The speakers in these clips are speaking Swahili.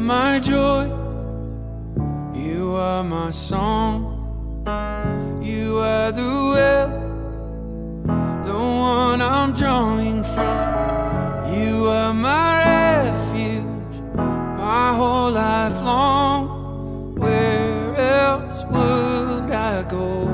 my joy. You are my song. You are the well, the one I'm drawing from. You are my refuge, my whole life long. Where else would I go?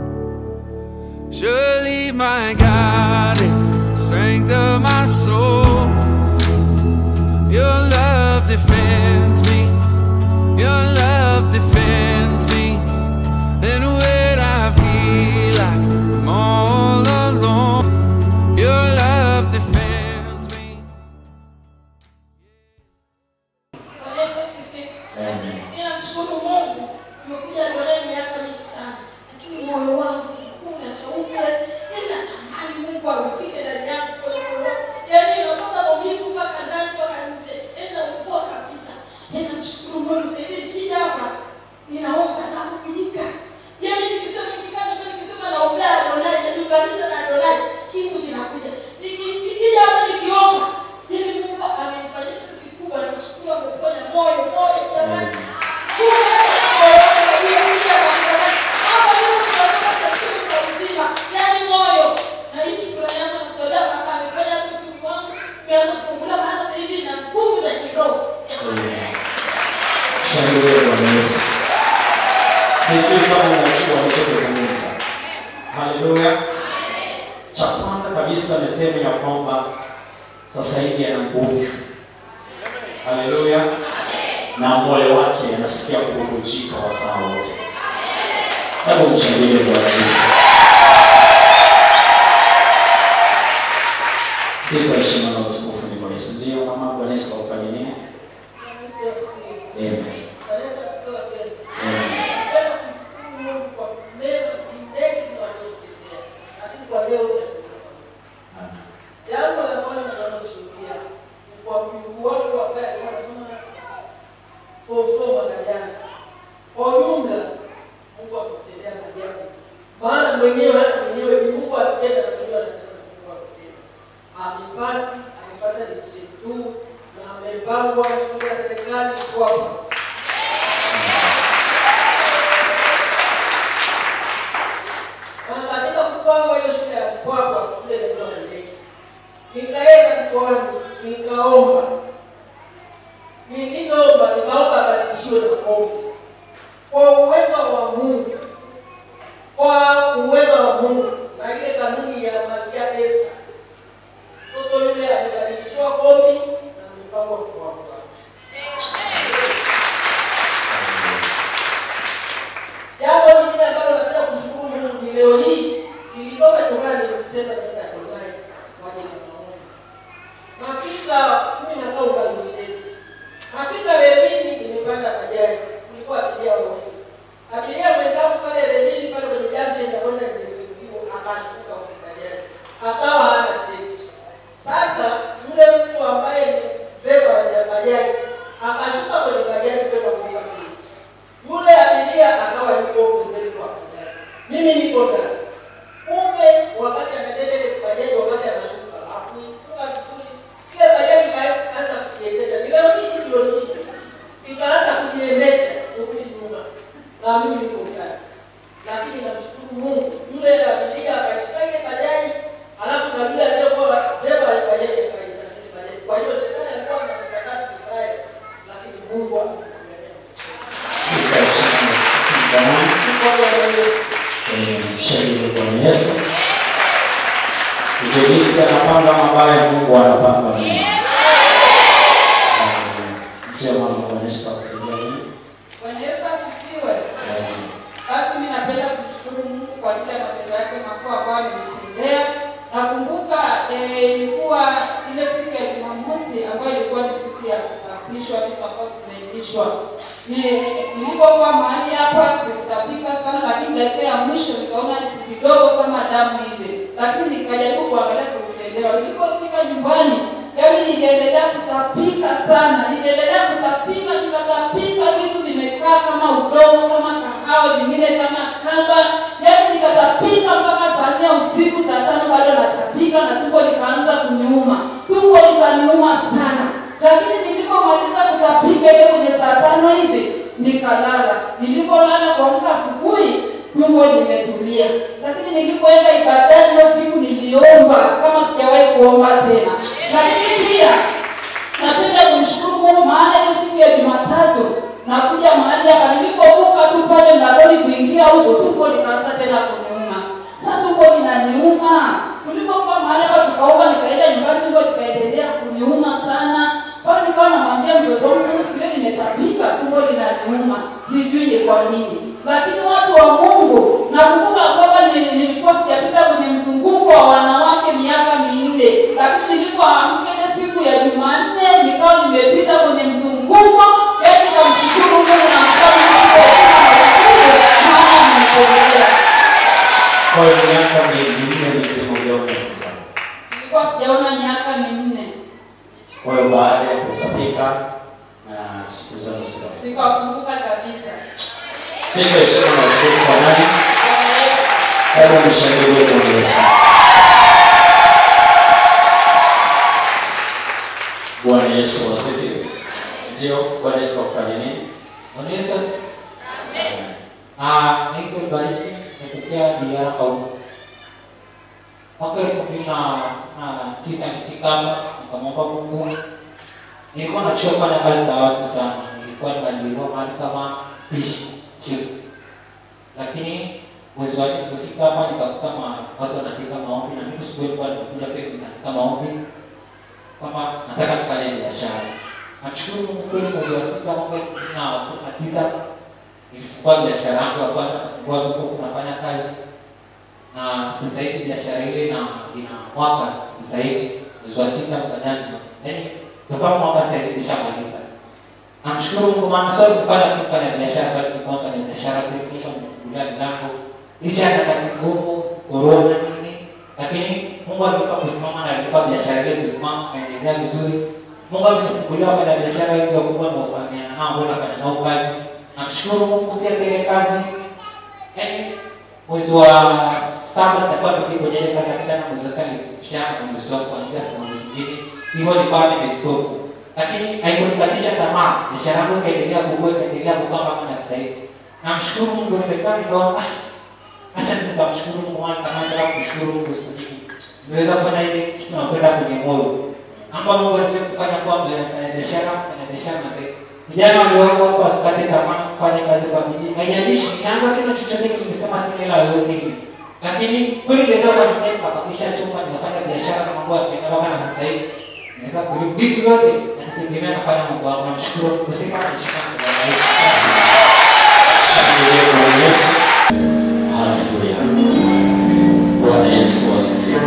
Surely my God is strength of my soul. Your love defends me. Your love defends me. And when I feel like I'm all alone, your love defends me. Bwana Yesu asifiwe. Amen. Ninamshukuru Mungu, nimekuja Loleni miaka mingi sana, lakini moyo wangu ulikuwa una shauku, yaani natamani Mungu ahusike ndani yangu kwa sababu yaani inatoka maumivu mpaka ndani mpaka nje, yaani naugua kabisa. Yaani namshukuru Mungu sasa hivi nikija hapa ninaomba na kubadilika. Yaani nikisema nikikaa hapa nikisema naombea Adonai, najiunganisha na Adonai, kitu kinakuja. Niki- Nikija hapa nikiomba, yaani Mungu amenifanyia kitu kikubwa, namshukuru ameponya moyo, moyo jamani. Shangilia Bwana Yesu. Sijui kama unajua walichokizungumza. Haleluya. Cha kwanza kabisa niseme ya kwamba sasa hivi ana nguvu. Haleluya. Na moyo wake anasikia kububujika wasaa wote. Hebu mshangilie Bwana Yesu. Sifa, heshima na utukufu ni kwa Yesu. Ndio mama, Bwana Yesu akufanye nini? Amen. Amen. Amen. Jambo la kwanza tunaloshuhudia ni kwa mjukuu wangu ambaye alikuwa anasoma form four mwaka jana. Kwa ujumla, Mungu akutendea maajabu. Maana mwenyewe hata mwenyewe ni Mungu akitenda na sio anasema ni Mungu akitenda. Amepasi, amepata division 2 na amepangwa shule ya serikali kwa hapa. Na katika kupangwa hiyo shule ya Mpwapwa, shule inaitwa Mleki. Nikaenda mkoani, nikaomba. Nilivyoomba, nikaomba abadilishiwe na kombi. Kwa uwezo wa Mungu, kwa uwezo wa Mungu na ile kanuni ya Malkia Esther, mtoto yule amebadilishiwa kombi na amepangwa Mpwapwa. Jambo lingine ambalo napenda kushukuru Mungu ni leo hii nilitoka nyumbani nikisema nenda Adonai kwa ajili ya maombi. Nafika mimi nakaa Ugangusheni. Nafika relini nimepanda bajaji. Kulikuwa abiria wawili. Abiria mwenzangu pale relini pale kwenye junction ya kwenda nimesimuliwa akashuka kwenye bajaji. Akawa hana change. Sasa yule mtu ambaye ni dereva wa bajaji akashuka kwenye bajaji kwenda kuomba change. Yule abiria akawa yuko pembeni kwa bajaji. Mimi niko ndani. Kumbe wakati anaendesha ile bajaji wakati anashuka, hakuifunga vizuri. Ile bajaji ikaanza kujiendesha. Ni leo hii ndio hii. Ikaanza kujiendesha kurudi nyuma. Na mimi niko ndani. Lakini namshukuru Mungu. Yule abiria akashika ile bajaji, alafu na yule aliyekuwa dereva wa bajaji akaenda ile bajaji. Kwa hiyo serikali alikuwa na mkakati mbaya, lakini Mungu amekuangalia. Sifa, heshima na utukufu ni kwa Mungu. Kwa Bwana Yesu. Amen. Shangilia Bwana Yesu. Ibilisi anapanga mabaya, Mungu anapanga mema. Amen. Mtia mama Bwana Yesu akusaidie nini? Bwana Yesu asifiwe. Amen. Basi mimi napenda kumshukuru Mungu kwa ajili ya matendo yake makuu ambayo amenitendea. Nakumbuka eh, ilikuwa ile siku ya Jumamosi ambayo ilikuwa ni siku ya kuapishwa vitu ambavyo tunaitishwa. Ni- Nilipokuwa mahali hapa sikutapika sana, lakini dakika ya mwisho nikaona kitu kidogo kama damu ile, lakini nikajaribu kuangalia sikuelewa. Nilipofika nyumbani, yaani niliendelea kutapika sana, niliendelea kutapika, nikatapika, vitu vimekaa kama udongo, kama kahawa, vingine kama kamba, yaani nikatapika mpaka saa nne usiku, saa tano bado natapika na tumbo likaanza kuniuma, tumbo likaniuma sana lakini nilipomaliza kutapika nikatapika ile kwenye saa tano hivi nikalala nilipolala kuamka asubuhi tumbo limetulia lakini nilipoenda ibadani hiyo siku niliomba kama sijawahi kuomba tena lakini pia napenda kumshukuru mungu maana ile siku ya jumatatu nakuja mahali hapa nilipovuka tu pale mlangoni kuingia huko tumbo likaanza tena kuniuma sasa tumbo linaniuma tulipokuwa mahali hapa tukaoga nikaenda nyumbani tumbo likaendelea kuniuma sana pale nikawa namwambia mtoto wangu mimi siku ile nimetapika tumbo linaniuma sijui ni kwa nini lakini watu wa mungu nakumbuka kwamba nili- nilikuwa sijapita kwenye mzunguko wa wanawake miaka minne lakini nilipoamka ile siku ya jumanne nikawa nimepita kwenye mzunguko yani nikamshukuru mungu na mfano mungu heshima na ukuu maana amenitendea Kwa hiyo miaka minne misimu uliona siku zako. nilikuwa sijaona miaka minne Kwa hiyo baada ya kutapika na siku zako zikafika. sikakumbuka kabisa Sifa heshima na utukufu kwa nani? Bwana Yesu Hebu mshangilie Bwana Yesu. Bwana Yesu wasifiwe. Ndio, Bwana Yesu akufanya nini? Bwana Yesu asifiwe. Amen. Ah, naitwa Bariki, natokea DR Kauru. Mwaka elfu mbili na na tisa nilifika hapa nikamwomba Mungu. Nilikuwa nachoka na kazi za watu sana, nilikuwa nimeajiriwa mahali kama pishi chief, lakini mwezi wa nne nilipofika hapa nikakuta ma- watu wanaandika maombi na mimi siku ilikuwa nimekuja pia nikaandika maombi kwamba nataka kufanya biashara. Namshukuru Mungu kweli, mwezi wa sita mwaka elfu mbili na kumi na tisa nilifungua biashara yangu ya kwanza kufungua huko kunafanya kazi na sasa hivi biashara ile ina ina mwaka sasa hivi mwezi wa sita mfanyani yaani toka mwaka sasa hivi nishamaliza namshukuru Mungu maana sio kufanya tu kufanya biashara bali kulikuwa kufanya biashara pia kulikuwa nimefungulia milango licha ya nyakati ngumu korona nini lakini Mungu alinipa kusimama na alinipa biashara ile kusimama kaendelea vizuri Mungu amenifungulia wafanya biashara wengi wakubwa na wafanyana nao ambao nafanya nao kazi namshukuru Mungu pia ile kazi yaani mwezi wa saba nitakuwa nimerudi kwenye ile kazi lakini na mwezi wa sita nilishana na mwezi wa kuanzia sana mwezi mwingine hivyo nikawa nimestop lakini haikunikatisha tamaa biashara yangu ikaendelea kukua ikaendelea kukua mpaka na sasa hivi namshukuru Mungu nimekaa nikaona ah acha nikamshukuru Mungu maana kama nataka kumshukuru Mungu siku nyingi nimeweza kufanya ile kitu nakwenda kwenye moyo ambao Mungu alikuwa kufanya kwamba fanya biashara fanya biashara na zaidi vijana walioko hapa wasikate tamaa kufanya kazi kwa bidii haijalishi ninaanza sina chochote kile nimesema sina hela yoyote ile lakini kweli naweza kwa nyingine nikabakisha chumba nikafanya biashara na mambo yakaenda mpaka na sasa hivi naweza kulipa vitu vyote na nitegemea nafanya mambo yangu namshukuru kusema nashika kwa Yesu Shangilie Bwana Yesu. Haleluya. Bwana Yesu asifiwe.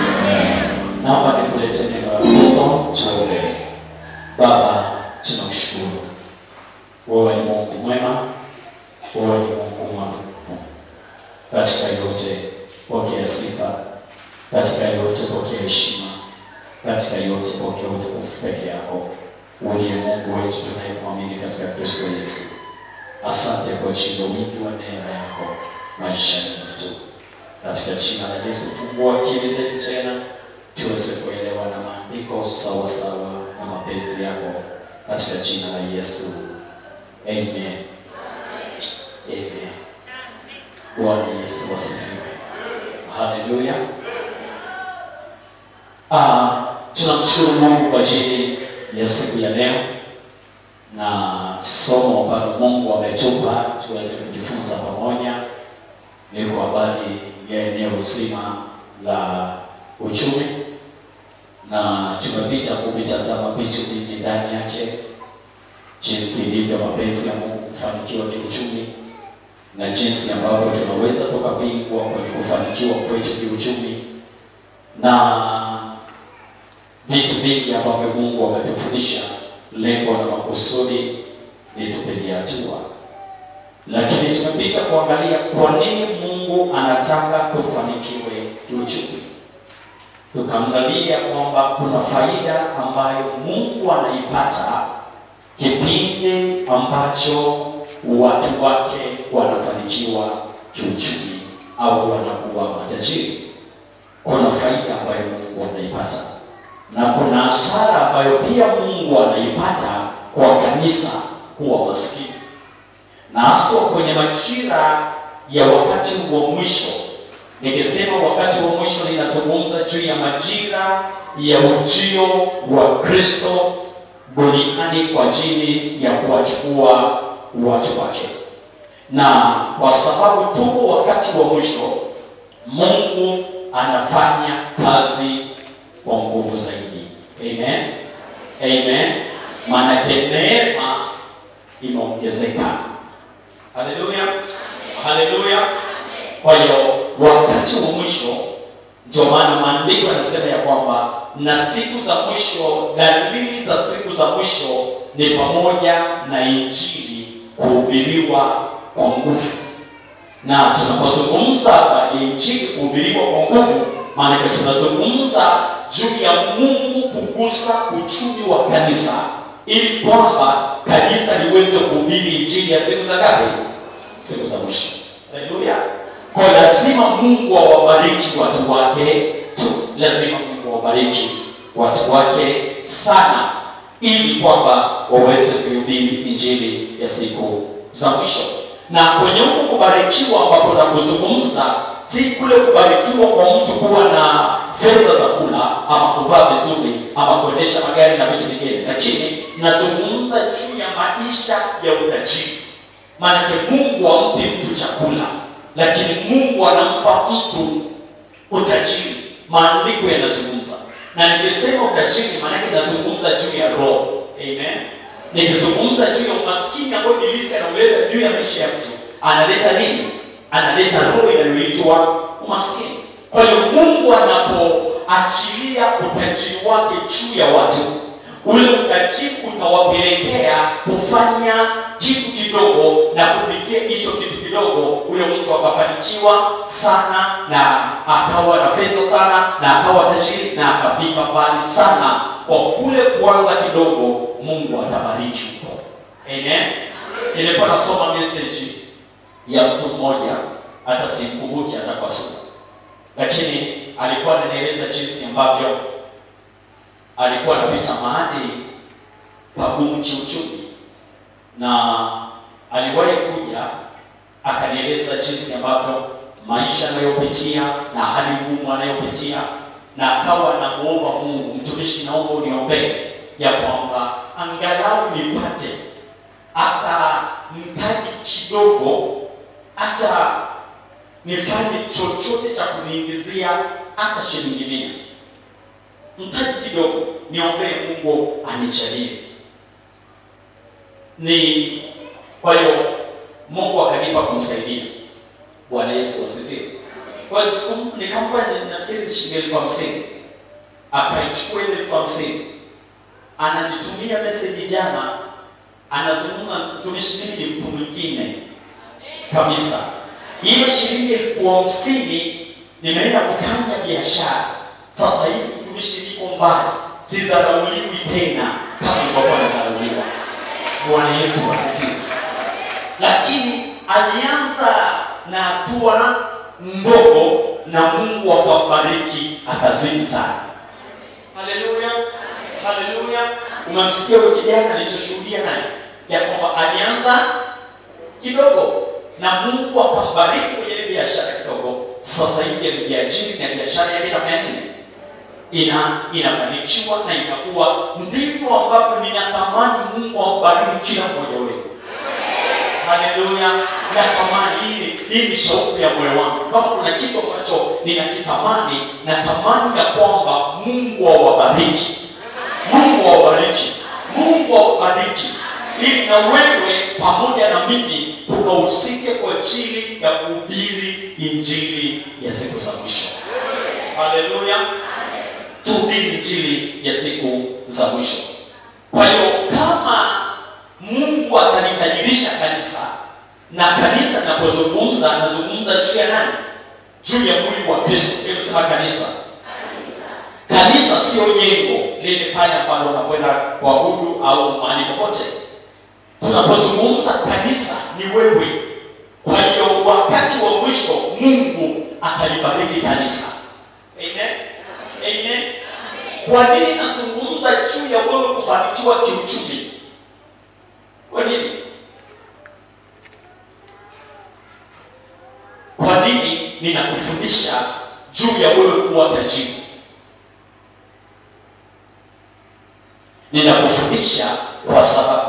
Naomba nikulete neno la Kristo tuombe. Baba, tunakushukuru. Wewe ni Mungu mwema. Wewe ni Mungu mwaminifu. Katika yote pokea sifa. Katika yote pokea heshima. Katika yote pokea utukufu peke yako. Uliye Mungu wetu tunayemwamini katika Kristo Yesu. Asante kwa ajili ya wingi wa neema yako maishani mwetu. Katika jina la Yesu, fungua akili zetu tena tuweze kuelewa na maandiko sawa sawa na mapenzi yako, katika jina la Yesu, amen. Amen. Bwana Yesu asifiwe. Haleluya. Ah, tunamshukuru Mungu kwa ajili ya siku ya leo na somo ambalo Mungu ametupa tuweze kujifunza pamoja ni kwa habari ya eneo zima la uchumi, na tumepita kuvitazama vitu vingi ndani yake, jinsi ilivyo mapenzi ya Mungu kufanikiwa kiuchumi na jinsi ambavyo tunaweza tukapingwa kwenye kufanikiwa kwetu kiuchumi na vitu vingi ambavyo Mungu ametufundisha. Lengo na makusudi ni tupigie hatua, lakini tumepita kuangalia kwa nini Mungu anataka tufanikiwe kiuchumi. Tukaangalia kwamba kuna faida ambayo Mungu anaipata kipindi ambacho watu wake wanafanikiwa kiuchumi au wanakuwa matajiri. Kuna faida ambayo Mungu anaipata na kuna hasara ambayo pia Mungu anaipata kwa kanisa kuwa maskini na haswa kwenye majira ya wakati wa mwisho nikisema wakati wa mwisho ninazungumza juu ya majira ya ujio wa kristo duniani kwa ajili ya kuwachukua watu wake na kwa sababu tuko wakati wa mwisho mungu anafanya kazi kwa nguvu zaidi amen amen maanake neema imeongezeka haleluya haleluya kwa hiyo wakati wa mwisho ndio maana maandiko yanasema ya kwamba na siku za mwisho dalili za siku za mwisho ni pamoja na injili kuhubiriwa kwa nguvu na tunapozungumza habari ya injili kuhubiriwa kwa nguvu maanake tunazungumza juu ya mungu kugusa uchumi wa kanisa ili kwamba kanisa liweze kuhubiri injili ya siku za ngapi siku za mwisho haleluya kwa lazima mungu awabariki watu wake tu lazima mungu awabariki watu wake sana ili kwamba waweze kuhubiri injili ya siku za mwisho na kwenye huku kubarikiwa ambapo na kuzungumza si kule kubarikiwa kwa mtu kuwa na fedha za kula ama kuvaa vizuri ama kuendesha magari na vitu vingine lakini nazungumza juu ya maisha ya utajiri maanake mungu ampi mtu chakula lakini mungu anampa mtu utajiri maandiko yanazungumza na nikisema utajiri maanake nazungumza juu ya roho amen nikizungumza juu ya umaskini ambayo ibilisi anauleta juu ya maisha ya mtu analeta nini analeta roho inayoitwa umaskini kwa hiyo mungu anapoachilia utajiri wake juu ya watu ule utajiri utawapelekea kufanya kitu kidogo na kupitia hicho kitu kidogo ule mtu akafanikiwa sana na akawa na fedha sana na akawa tajiri na akafika mbali sana kwa kule kuanza kidogo mungu atabariki huko amen nilikuwa nasoma message ya mtu mmoja hata simkumbuki hata kwa sura lakini alikuwa ananieleza jinsi ambavyo alikuwa anapita mahali pagumu kiuchumi na aliwahi kuja akanieleza jinsi ambavyo maisha anayopitia na hali ngumu anayopitia na akawa namuomba mungu mtumishi naomba uniombee ya kwamba angalau nipate hata mtaji kidogo hata nifanye chochote cha kuniingizia hata shilingi mia mtaji kidogo niombee mungu anichalie ni kwa hiyo mungu akanipa kumsaidia bwana yesu asifiwe kwa hiyo siku- nikampa nafikiri shilingi elfu hamsini akaichukua ile elfu hamsini ananitumia meseji jana anazungumza mtumishi mimi ni mtu mwingine kabisa hiyo shilingi elfu hamsini nimeenda kufanya biashara sasa hivi mtumishi niko mbali sidharauliwi tena kama ilivyokuwa nadharauliwa bwana yesu asifiwe lakini alianza na hatua ndogo na mungu akambariki akazidi sana haleluya haleluya umemsikia huyo kijana alichoshuhudia naye ya kwamba alianza kidogo na mungu akambariki kwenye ile biashara kidogo sasa hivi amejiajiri na biashara yake inafanya nini ina inafanikiwa na inakuwa ndivyo ambavyo ninatamani mungu ambariki kila mmoja wenu haleluya natamani hili hii ni shauku ya moyo wangu kama kuna kitu ambacho ninakitamani natamani ya kwamba mungu awabariki mungu awabariki mungu awabariki ili na wewe pamoja na mimi tukahusike kwa ajili ya kuhubiri injili ya siku za mwisho haleluya tuhubiri injili ya siku za mwisho kwa hiyo kama mungu atalitajirisha kanisa na kanisa napozungumza anazungumza juu ya nani juu ya mwili wa kristo sema kanisa kanisa sio jengo lile pale ambalo unakwenda kuabudu au mahali popote tunapozungumza kanisa ni wewe kwa hiyo wakati wa mwisho mungu atalibariki kanisa amen amen kwa nini nazungumza juu ya wewe kufanikiwa kiuchumi kwa nini kwa nini ninakufundisha juu ya wewe kuwa tajiri ninakufundisha kwa sababu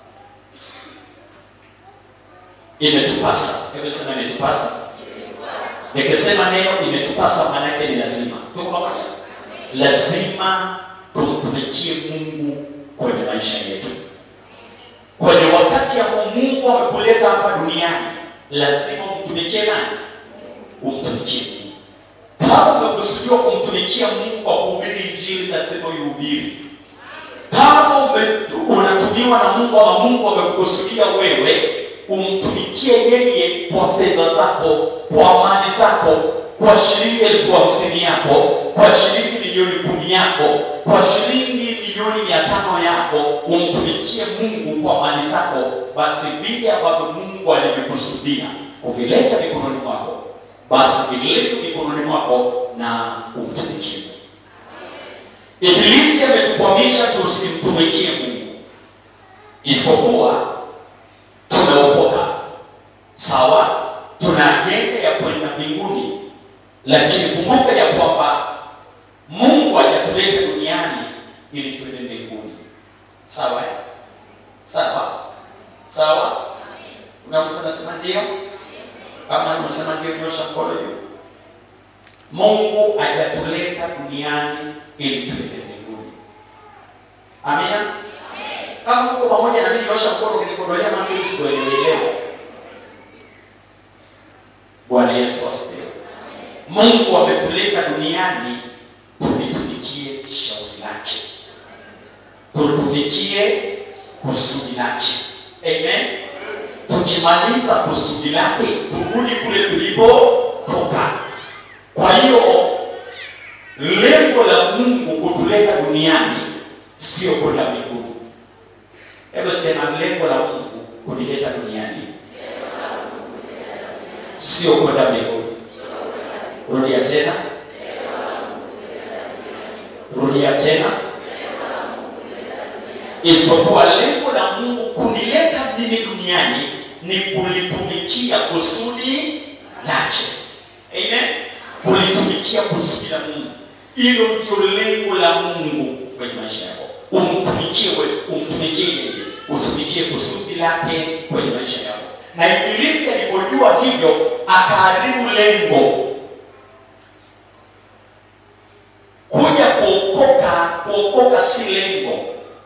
imetupasa hebu sema imetupasa nikisema neno imetupasa maanake ni lazima tuko pamoja lazima tumtumikie mungu kwenye maisha yetu kwenye wakati ambao mungu amekuleta hapa duniani lazima umtumikie nani umtumikie mungu kama umekusudiwa kumtumikia mungu kwa kuhubiri injili lazima uihubiri kama ume- unatumiwa na mungu ama mungu amekukusudia wewe umtumikie yeye kwa fedha zako kwa mali zako kwa shilingi elfu hamsini yako kwa shilingi milioni kumi yako kwa shilingi milioni mia tano yako umtumikie mungu kwa mali zako basi vile ambavyo mungu alivyokusudia kuvileta mikononi mwako basi vilete mikononi mwako na umtumikie mungu ibilisi ametukwamisha tusimtumikie mungu isipokuwa tumeokoka sawa tuna ajenda ya kwenda mbinguni lakini kumbuka ya kwamba mungu hajatuleta duniani ili tuende mbinguni sawa eh? sawa sawa kuna mtu anasema ndio kama unasema ndio nyosha mkono juu mungu hajatuleta duniani ili tuende mbinguni amina kama uko pamoja na mimi nyosha mkono ukinikondolea macho ili sikuelewelewa bwana yesu asifiwe mungu ametuleta duniani tulitumikie shauri lake tutumikie kusudi lake amen tukimaliza kusudi lake turudi kule tulipotoka kwa hiyo lengo la mungu kutuleta duniani sio kwenda mbinguni hebu sema lengo la mungu kunileta duniani sio kwenda mbinguni rudia tena rudia tena isipokuwa lengo la mungu kunileta mimi duniani ni kulitumikia kusudi lake amen kulitumikia kusudi la mungu hilo ndio lengo la mungu kwenye maisha yako umtumikie wewe umtumikie yeye utumikie kusudi lake kwenye maisha yako na ibilisi alipojua hivyo akaharibu lengo kuja kuokoka kuokoka si lengo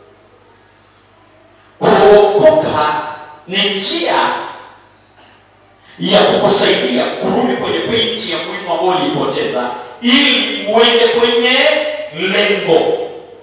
kuokoka ni njia ya kukusaidia kurudi kwenye pointi ya muhimu ambayo ulipoteza ili uende kwenye lengo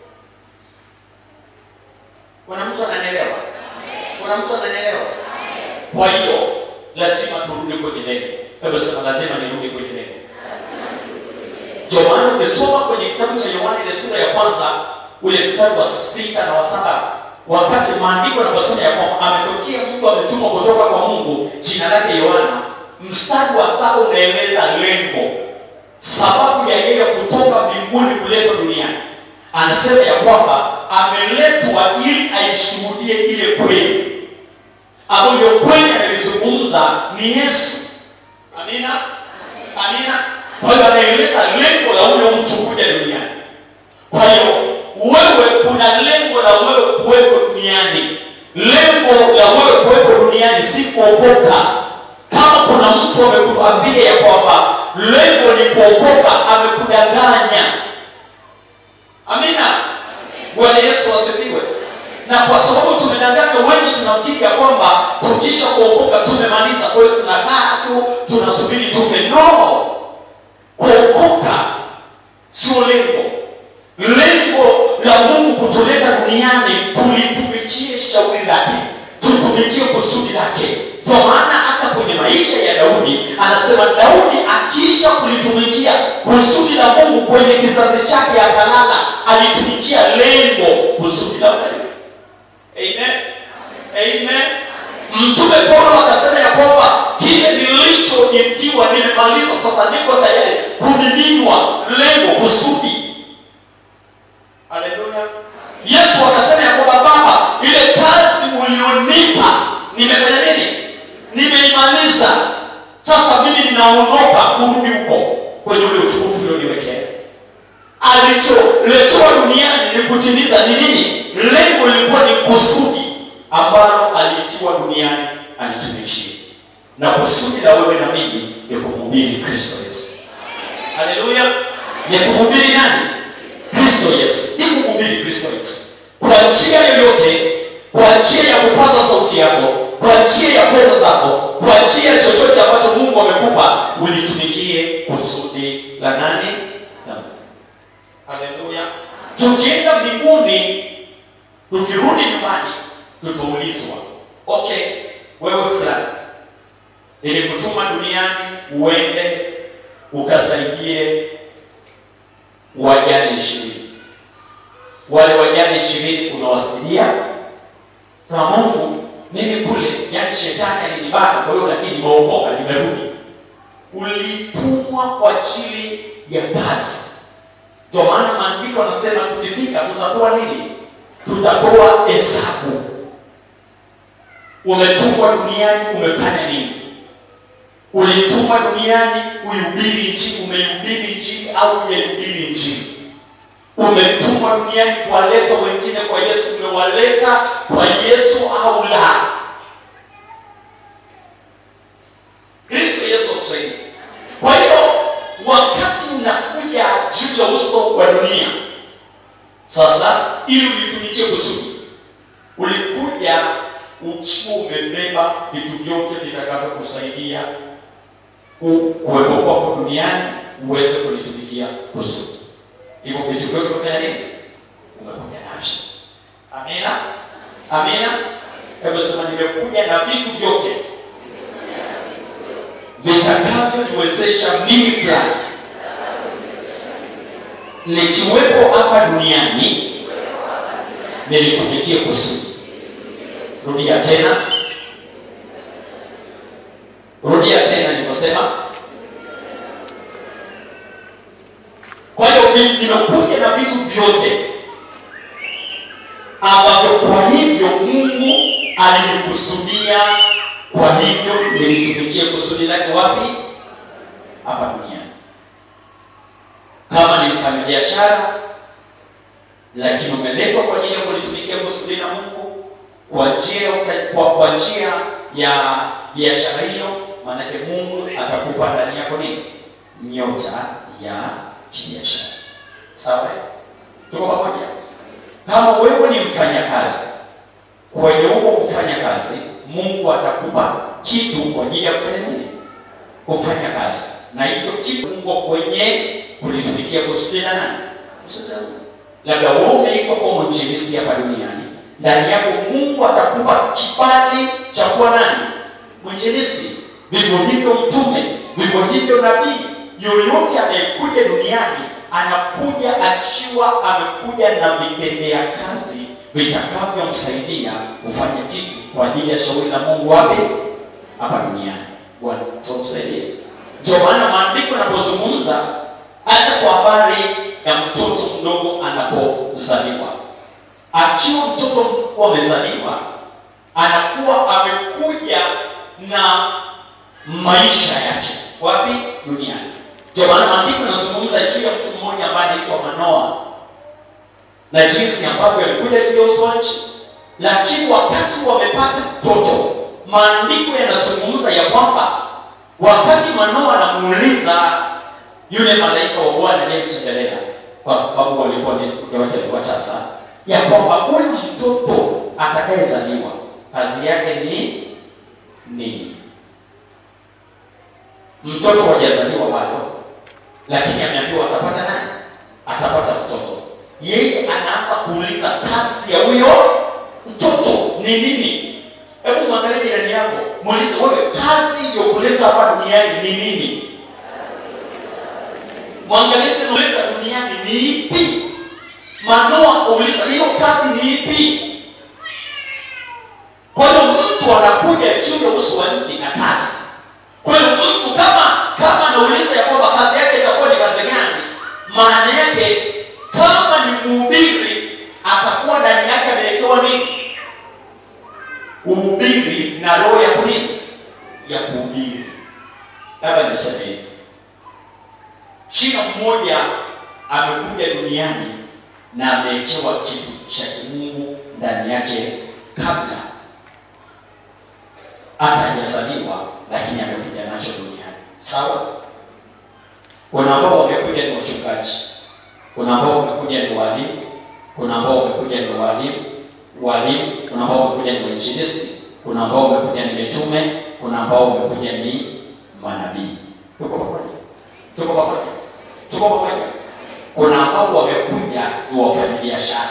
kuna mtu ananielewa kuna mtu ananielewa kwa hiyo lazima turudi kwenye lengo hebu sema lazima nirudi kwenye lengo ndio maana ukisoma kwenye kitabu cha yohana ile sura ya kwanza ule mstari wa sita na wa saba wakati maandiko yanaposema ya kwamba ametokea mtu ametumwa kutoka kwa mungu jina lake yohana mstari wa saba unaeleza lengo sababu ya yeye kutoka mbinguni kuletwa duniani anasema ya kwamba ameletwa ili aishuhudie ile kweli ambayo kweli analizungumza ni yesu amina amina kwa hiyo anaeleza lengo la huyo mtu kuja duniani kwa hiyo wewe kuna lengo la wewe kuwepo duniani lengo la wewe kuwepo duniani si kuokoka kama kuna mtu amekuambia ya kwamba lengo ni kuokoka amekudanganya amina bwana yesu asifiwe na kwa sababu tumedanganywa wengi tunafikiri ya kwamba tukisha kuokoka tumemaliza kwa hiyo tunakaa tu tunasubiri tufe no kuokoka sio lengo lengo la mungu kutuleta duniani tulitumikie shauri lake tutumikie kusudi lake kwa maana hata kwenye maisha ya daudi anasema daudi akiisha kulitumikia kusudi la mungu kwenye kizazi chake akalala alitumikia lengo kusudi la mungu amen amen mtume paulo akasema ya kwamba kile nilichoitiwa nimemaliza sasa niko tayari kumiminwa lengo kusudi haleluya yesu akasema ya kwamba baba ile kazi ulionipa alicholetewa duniani ni kutimiza ni nini lengo lilikuwa ni kusudi ambalo aliitiwa duniani alitumishie na kusudi la wewe na mimi ni kumhubiri kristo yesu haleluya ni kumhubiri nani kristo yesu ni kumhubiri kristo yesu kwa njia yoyote kwa njia ya kupaza sauti yako kwa njia ya fedha zako kwa njia chochote ambacho mungu amekupa ulitumikie kusudi la nani la Mungu. haleluya tukienda mbinguni tukirudi nyumbani tutaulizwa okay wewe fulani nilikutuma duniani uende ukasaidie wajane ishirini wale wajane ishirini unawasaidia sema mungu mimi kule yani shetani alinibana kwa hiyo lakini nimeokoka nimerudi ulitumwa kwa ajili ya kazi ndio maana maandiko anasema tukifika tutatoa nini tutatoa hesabu umetumwa duniani umefanya nini ulitumwa duniani uihubiri nchini umeihubiri nchini au umeihubiri nchini umetumwa duniani kuwaleta wengine kwa yesu umewaleta kwa yesu au la kristo yesu akusaidi kwa hiyo wakati unakuja juu ya uso wa dunia sasa ili ulitumikie kusudi ulikuja ukiwa umebeba vitu vyote vitakavyokusaidia ku- kuwepo kwako duniani uweze kulitumikia kusudi hivyo vitu vyote umefanya nini umekuja navyo amina amina hebu sema nimekuja na vitu vyote vitakavyoniwezesha mimi fulani nikiwepo hapa duniani nilitumikie kusudi rudia tena rudia tena nilivyosema kwa hiyo vi- nimekuja na vitu vyote ambavyo kwa hivyo mungu alinikusudia kwa hivyo nilitumikie kusudi lake wapi hapa duniani kama ni mfanyabiashara lakini umeletwa kwa ajili ya kulitumikia kusudi la mungu kwa njia ya uta- kwa, kwa njia ya biashara hiyo maanake mungu atakupa ndani yako nini nyota ya kibiashara sawa tuko pamoja kama wewe ni mfanyakazi kwenye huko kufanya kazi mungu atakupa kitu kwa ajili ya kufanya nini kufanya kazi na hicho kitu fungwa kwenye kulitumikia kusudi la nani kusudi la Mungu. labda wewe umeitwa kwa mwinjilisti hapa duniani ndani yako mungu atakupa kibali cha kuwa nani mwinjilisti vivyo hivyo mtume vivyo hivyo nabii yoyote anayekuja duniani anakuja akiwa amekuja na vitendea kazi vitakavyomsaidia kufanya kitu kwa ajili ya shauri la mungu wapi hapa duniani bwana tusaidie ndio maana maandiko yanapozungumza hata kwa habari ya mtoto mdogo anapozaliwa akiwa mtoto mkubwa amezaliwa anakuwa amekuja na maisha yake wapi duniani ndio maana maandiko yanazungumza juu ya mtu mmoja ambaye anaitwa manoa na jinsi ambavyo alikuja juu ya uso wa nchi lakini wakati wamepata mtoto maandiko yanazungumza ya kwamba wakati manoa anamuuliza yule malaika wa bwana aliyemtembelea kwa sababu walikuwa ni mke wake alikuwa tasa ya kwamba huyu mtoto atakayezaliwa kazi yake ni nini mtoto hajazaliwa bado lakini ameambiwa atapata nani atapata mtoto yeye anaanza kuuliza kazi ya huyo mtoto ni nini hebu mwangalie jirani yako muulize wewe kazi iliyokuleta hapa duniani ni nini mwangalie tena kuleta duniani ni ipi manoa akauliza hiyo kazi ni ipi kwa hiyo mtu anakuja juu ya uso wa nchi na kazi kwa hiyo mtu kama kama anauliza ya kwamba kazi yake itakuwa ni kazi gani maana yake kama ni mhubiri atakuwa ndani yake amewekewa nini uhubiri na roho ya kunini ya kuhubiri labda niseme hivi shina mmoja amekuja duniani na amewekewa kitu cha kimungu ndani yake kabla hata hajazaliwa lakini amekuja nacho duniani sawa kuna ambao wamekuja ni wachungaji kuna ambao wamekuja ni walimu kuna ambao wamekuja ni walimu walimu kuna ambao wamekuja ni wainjilisti kuna ambao wamekuja ni mitume kuna ambao wamekuja ni manabii tuko pamoja tuko pamoja tuko pamoja kuna ambao wamekuja ni wafanyabiashara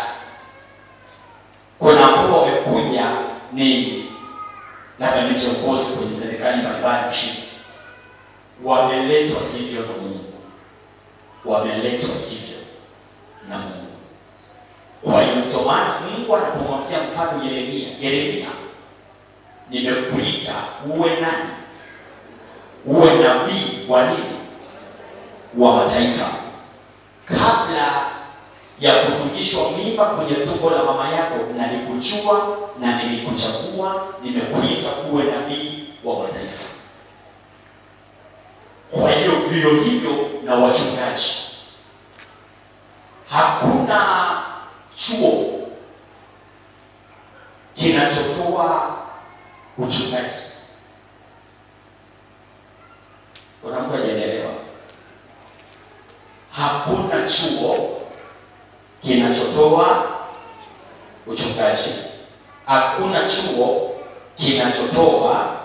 kuna ambao wamekuja ni labda ni viongozi kwenye serikali mbalimbali nchini wameletwa hivyo na mungu wameletwa hivyo na mungu kwa hiyo ndio maana mungu anapomwambia mfano yeremia yeremia nimekuita uwe nani uwe nabii wa nini wa mataifa kabla ya kutungishwa mimba kwenye tumbo la mama yako nalikujua na nilikuchagua nimekuita uwe nabii wa mataifa kwa hiyo vivyo hivyo na wachungaji hakuna chuo kinachotoa uchungaji kuna mtu ajaelewa hakuna chuo kinachotoa uchungaji hakuna chuo kinachotoa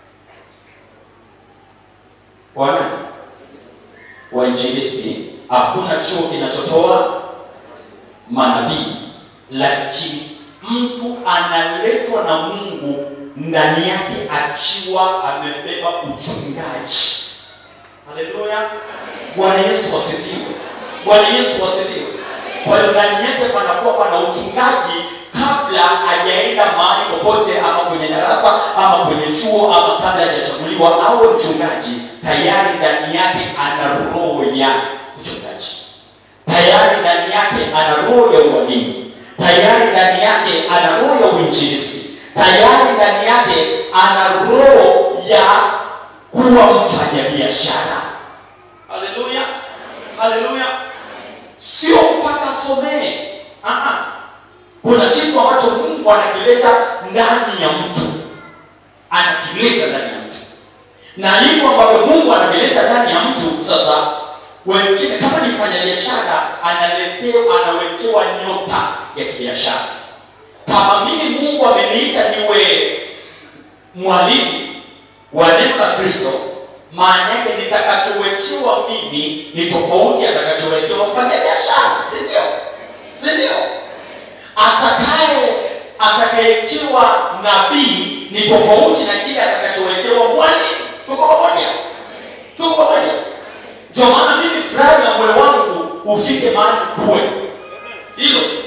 wana wainjilisti hakuna chuo kinachotoa manabii lakini mtu analetwa na mungu ndani yake akiwa amebeba uchungaji haleluya bwana yesu wasifiwe bwana yesu wasifiwe kwa hiyo ndani yake panakuwa pana uchungaji kabla hajaenda mahali popote ama kwenye darasa ama kwenye chuo ama kabla hajachaguliwa awe mchungaji tayari ndani yake ana roho ya uchungaji tayari ndani yake ana roho ya ualimu tayari ndani yake ana roho ya uinjilisti tayari ndani yake ana roho ya kuwa mfanyabiashara haleluya haleluya sio mpaka somee Aha. kuna kitu ambacho mungu anakileta ndani ya mtu anakileta ndani ya mtu na hivyo ambavyo mungu anavileta ndani ya mtu sasa wengine kama ni mfanyabiashara analetewa anawekewa nyota ya kibiashara kama mimi mungu ameniita niwe mwalimu wa neno la kristo maana yake nitakachowekewa mimi ni tofauti atakachowekewa mfanyabiashara sindio sindio atakaye atakayewekewa nabii ni tofauti na kile atakachowekewa mwalimu tuko pamoja tuko pamoja ndio maana mimi furahi na moyo wangu ufike mahali kuwe hilo tu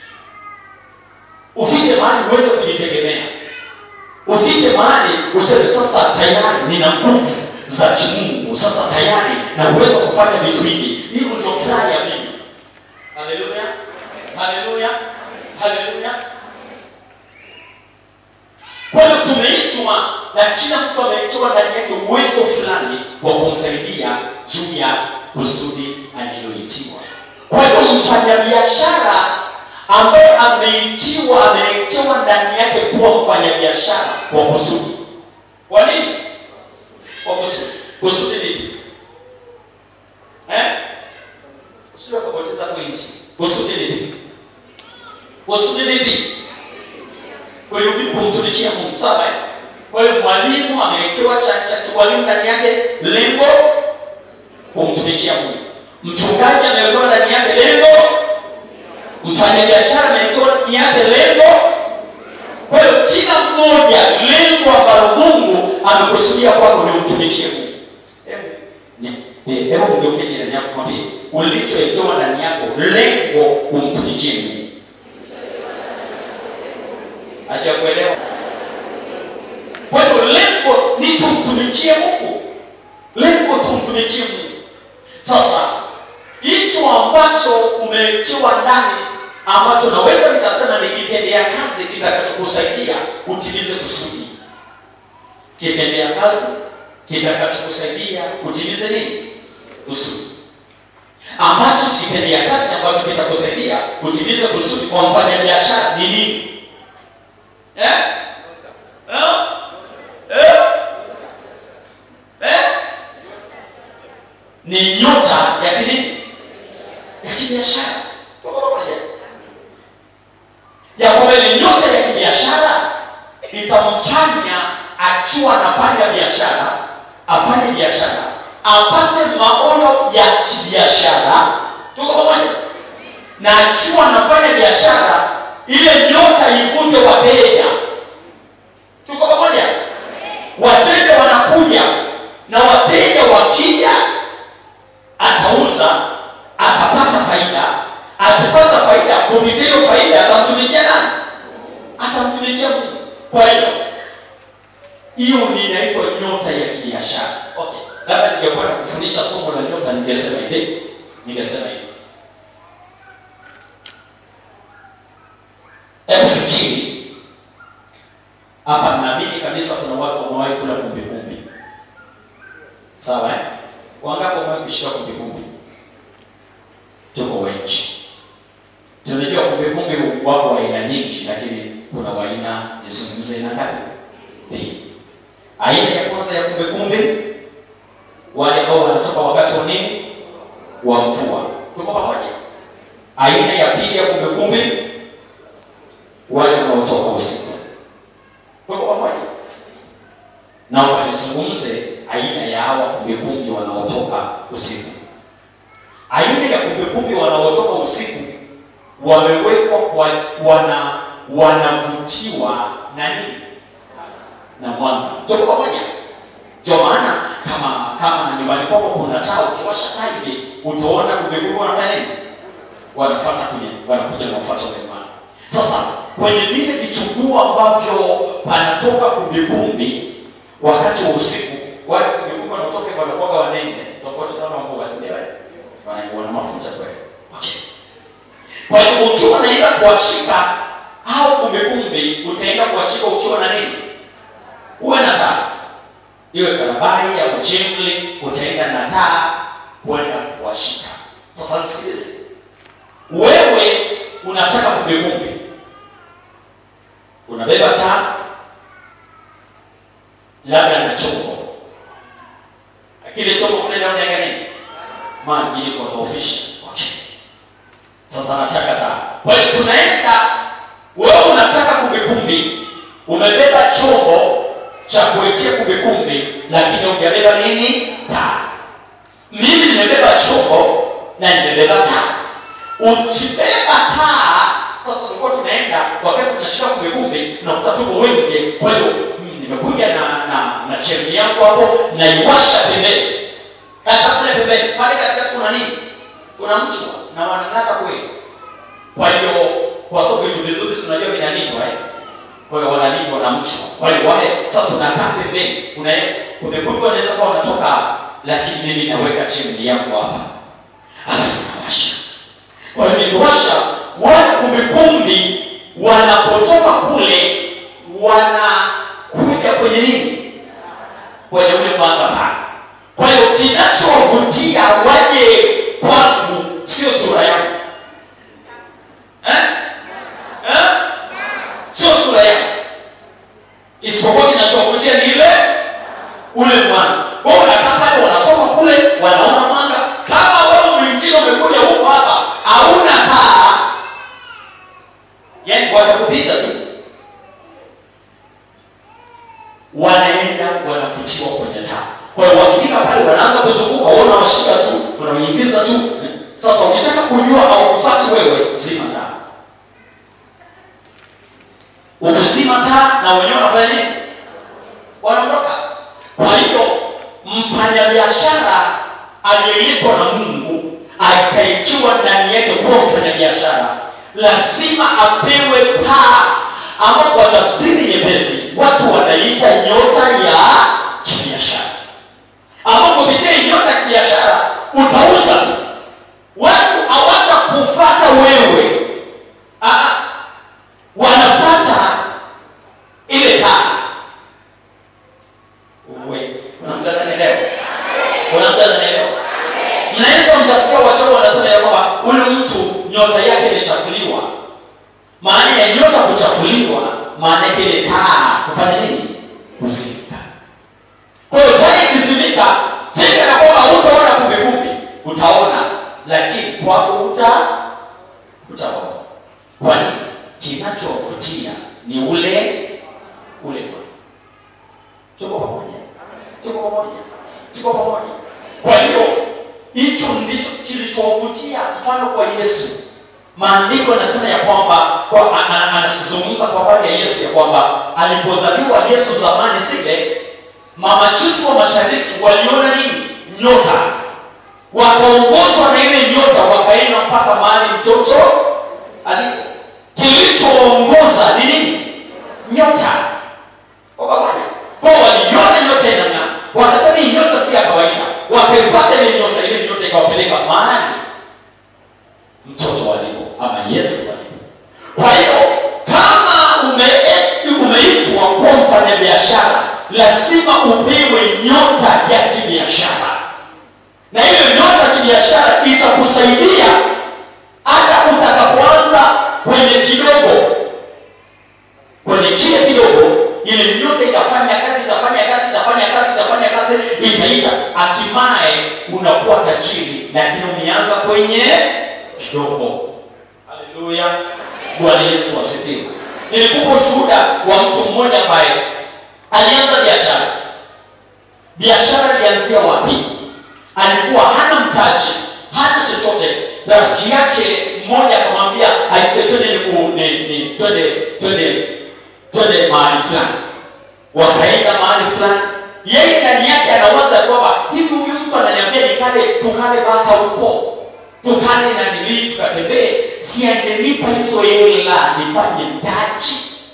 ufike mahali uweze kujitegemea ufike mahali useme sasa tayari nina nguvu za kimungu sasa tayari na uweza kufanya vitu hivi hilo ndio furaha ya mimi haleluya haleluya haleluya kwa hiyo tumeitwa na kila mtu ameitiwa ndani yake uwezo fulani wa kumsaidia juu ya kusudi aliloitiwa kwa hiyo mfanyabiashara ambaye ameitiwa ameitiwa ndani yake kuwa mfanyabiashara kwa kusudi kwa nini kwa kusudi kusudi lipi eh? usiwe kupoteza pointi kusudi lipi kusudi lipi kulirudi kumtumikia mungu sawa eh? kwa hiyo mwalimu amewekewa cha cha walimu ndani yake lengo kumtumikia mungu mchungaji amewekewa ndani yake lengo mfanyabiashara amewekewa ndani yake lengo kwa hiyo kila mmoja lengo ambalo mungu amekusudia kwako ni umtumikie mungu hebu mgeuke jirani yako mwambie ulichowekewa ndani yako lengo umtumikie mungu hajakuelewa kwa hiyo lengo ni tumtumikie mungu lengo tumtumikie mungu sasa hicho ambacho umewekewa ndani ambacho naweza nikasema ni kitendea kazi kitakachokusaidia utimize kusudi kitendea kazi kitakachokusaidia utimize nini kusudi ambacho kitendea kazi ambacho kitakusaidia kutimiza kusudi kwa mfanyabiashara ni nini eh? Eh? Eh? Eh? ni nyota ya kinini ya kibiashara Tuko pamoja? ya kwamba ile nyota ya kibiashara itamfanya akiwa anafanya biashara afanye biashara apate maono ya kibiashara tuko pamoja na akiwa anafanya biashara ile nyota ivute wateja tuko pamoja wateja wanakuja na wateja wakija atauza atapata faida akipata faida kupitia hiyo faida atamtumikia nani atamtumikia mungu kwa hiyo hiyo ni inaitwa nyota ya kibiashara okay labda ningekuwa na kufundisha somo la nyota ningesema hivi ningesema hivi hebu fikiri hapa naamini kabisa kuna watu wamewahi kula kumbikumbi sawa eh? wangapi wamewahi kushika kumbikumbi tuko wengi tunajua kumbikumbi wako wa aina nyingi lakini kuna waina nizungumze aina ngapi mbili aina ya kwanza ya kumbikumbi wale ambao wanatoka wakati wa nini wa mvua tuko pamoja aina ya pili ya kumbikumbi wale wanaotoka usiku tuko pamoja naomba nizungumze aina ya hawa kumbikumbi wanaotoka usiku aina ya kumbikumbi wanaotoka usiku wamewekwa kwa wana wanavutiwa na nini na mwanga tuko pamoja ndio maana kama kama nyumbani kwako kuna taa ukiwasha taa hivi utaona kumbikumbi wanafanya nini wanafuata kuja wanakuja na kufuata ule mwanga sasa kwenye vile vichuguu ambavyo panatoka kumbikumbi wakati wa usiku wale kumbikumbi wanaotoka wanakuwaga wanene tofauti na wale ambao wasilewe wana wana mafuta kweli okay kwa hiyo ukiwa unaenda kuwashika au kumbikumbi utaenda kuwashika ukiwa na nini uwe na taa iwe barabara ya mchimli utaenda na taa kwenda kuwashika sasa nisikilize wewe unataka kumbikumbi unabeba taa labda na chombo kile chombo kule ndani ya nini maji ili kuwadhoofisha okay. sasa nataka taa kwa hiyo tunaenda wewe unataka kumbikumbi umebeba chombo cha kuwekea kumbikumbi lakini hujabeba nini taa mimi nimebeba chombo na nimebeba taa ukibeba taa sasa tulikuwa tunaenda wakati tunashika kumbikumbi nakuta tuko wengi kwa hiyo mm, nimekuja na na na chemni yangu hapo naiwasha pembeni hata kule pembeni pale katikati kuna nini kuna mchwa na wanang'ata kweli kwa hiyo kwa sababu vitu vizuri tunajua vinalindwa eh kwa hiyo wanalindwa na mchwa kwa hiyo wale sasa tunakaa pembeni kuna kumekuwa wanaweza kuwa wanatoka hapa lakini mimi naweka chemni yangu hapa alafu nawasha kwa hiyo nikiwasha wale kumbikumbi wanapotoka kule wanakuja kwenye nini kwenye ule mwanga pale kwa hiyo kinachovutia waje kwangu sio sura yangu eh? Eh? sio sura yangu isipokuwa kinachovutia ni ile ule mwanga kwao unakaa pale wanatoka kule wanaona mwanga kama wewe mwingine umekuja huko hapa hauna taa yani watakupita tu wanaenda wanavutiwa kwenye taa kwa hiyo wakifika pale wanaanza kuzunguka waona washika tu unaingiza tu sasa ukitaka kujua au kufati wewe zima taa ukizima taa na wenyewe wanafanya nini wanaondoka kwa hiyo mfanyabiashara aliyeitwa na mungu akaitiwa ndani yake kuwa mfanyabiashara lazima apewe taa ama kwa tafsiri nyepesi watu wanaiita nyota ya kibiashara ama kupitia hii nyota ya kibiashara utauza tu watu hawata kufata wewe ah, wanafata ile taa Uwe, kuna mtu ananielewa kuna mtu ananielewa mnaweza mkasikia wachawi wana nyota yake imechafuliwa maana ya nyota kuchafuliwa maana yake ile taa kufanya nini kuzimika kwa hiyo taa ikizimika zika na kwamba hutaona kumekupi utaona lakini kwako huta utaona kwani kinachovutia ni ule ule mwanga tuko pamoja tuko pamoja tuko pamoja kwa hiyo hicho ndicho kilichowavutia mfano kwa yesu maandiko yanasema ya kwamba kwa, a- a- anazungumza kwa habari ya yesu ya kwamba alipozaliwa yesu zamani zile mamachusi wa mashariki waliona nini nyota wakaongozwa na ile nyota wakaenda mpaka mahali mtoto alipo kilichoongoza ni nini nyota Kwa pamoja kwa waliona nyota inang'aa wakasema hii nyota si ya kawaida wakaifuata ile nyota ile nyota ikawapeleka mahali mtoto walipo ama yesu walipo kwa hiyo kama ume- umeitwa kuwa mfanyabiashara lazima upewe nyota ya kibiashara na hiyo nyota ya kibiashara itakusaidia hata utakapoanza kwenye kidogo kwenye kile kidogo ile nyota itafanya kazi itafanya kazi itafanya kazi itafanya kazi itaita hatimaye unakuwa tajiri lakini umeanza kwenye kidogo haleluya bwana yesu asifiwe nilikupa ushuhuda wa mtu mmoja ambaye alianza biashara biashara ilianzia wapi alikuwa hana mtaji hana chochote rafiki yake mmoja akamwambia aise twende niku- ni- ni- twende twende twende mahali fulani wakaenda mahali fulani yeye ndani yake anawaza ya kwamba hivi huyu mtu ananiambia nikale tukale bata huko tukale na nilii tukatembee si angenipa hizo hela nifanye mtaji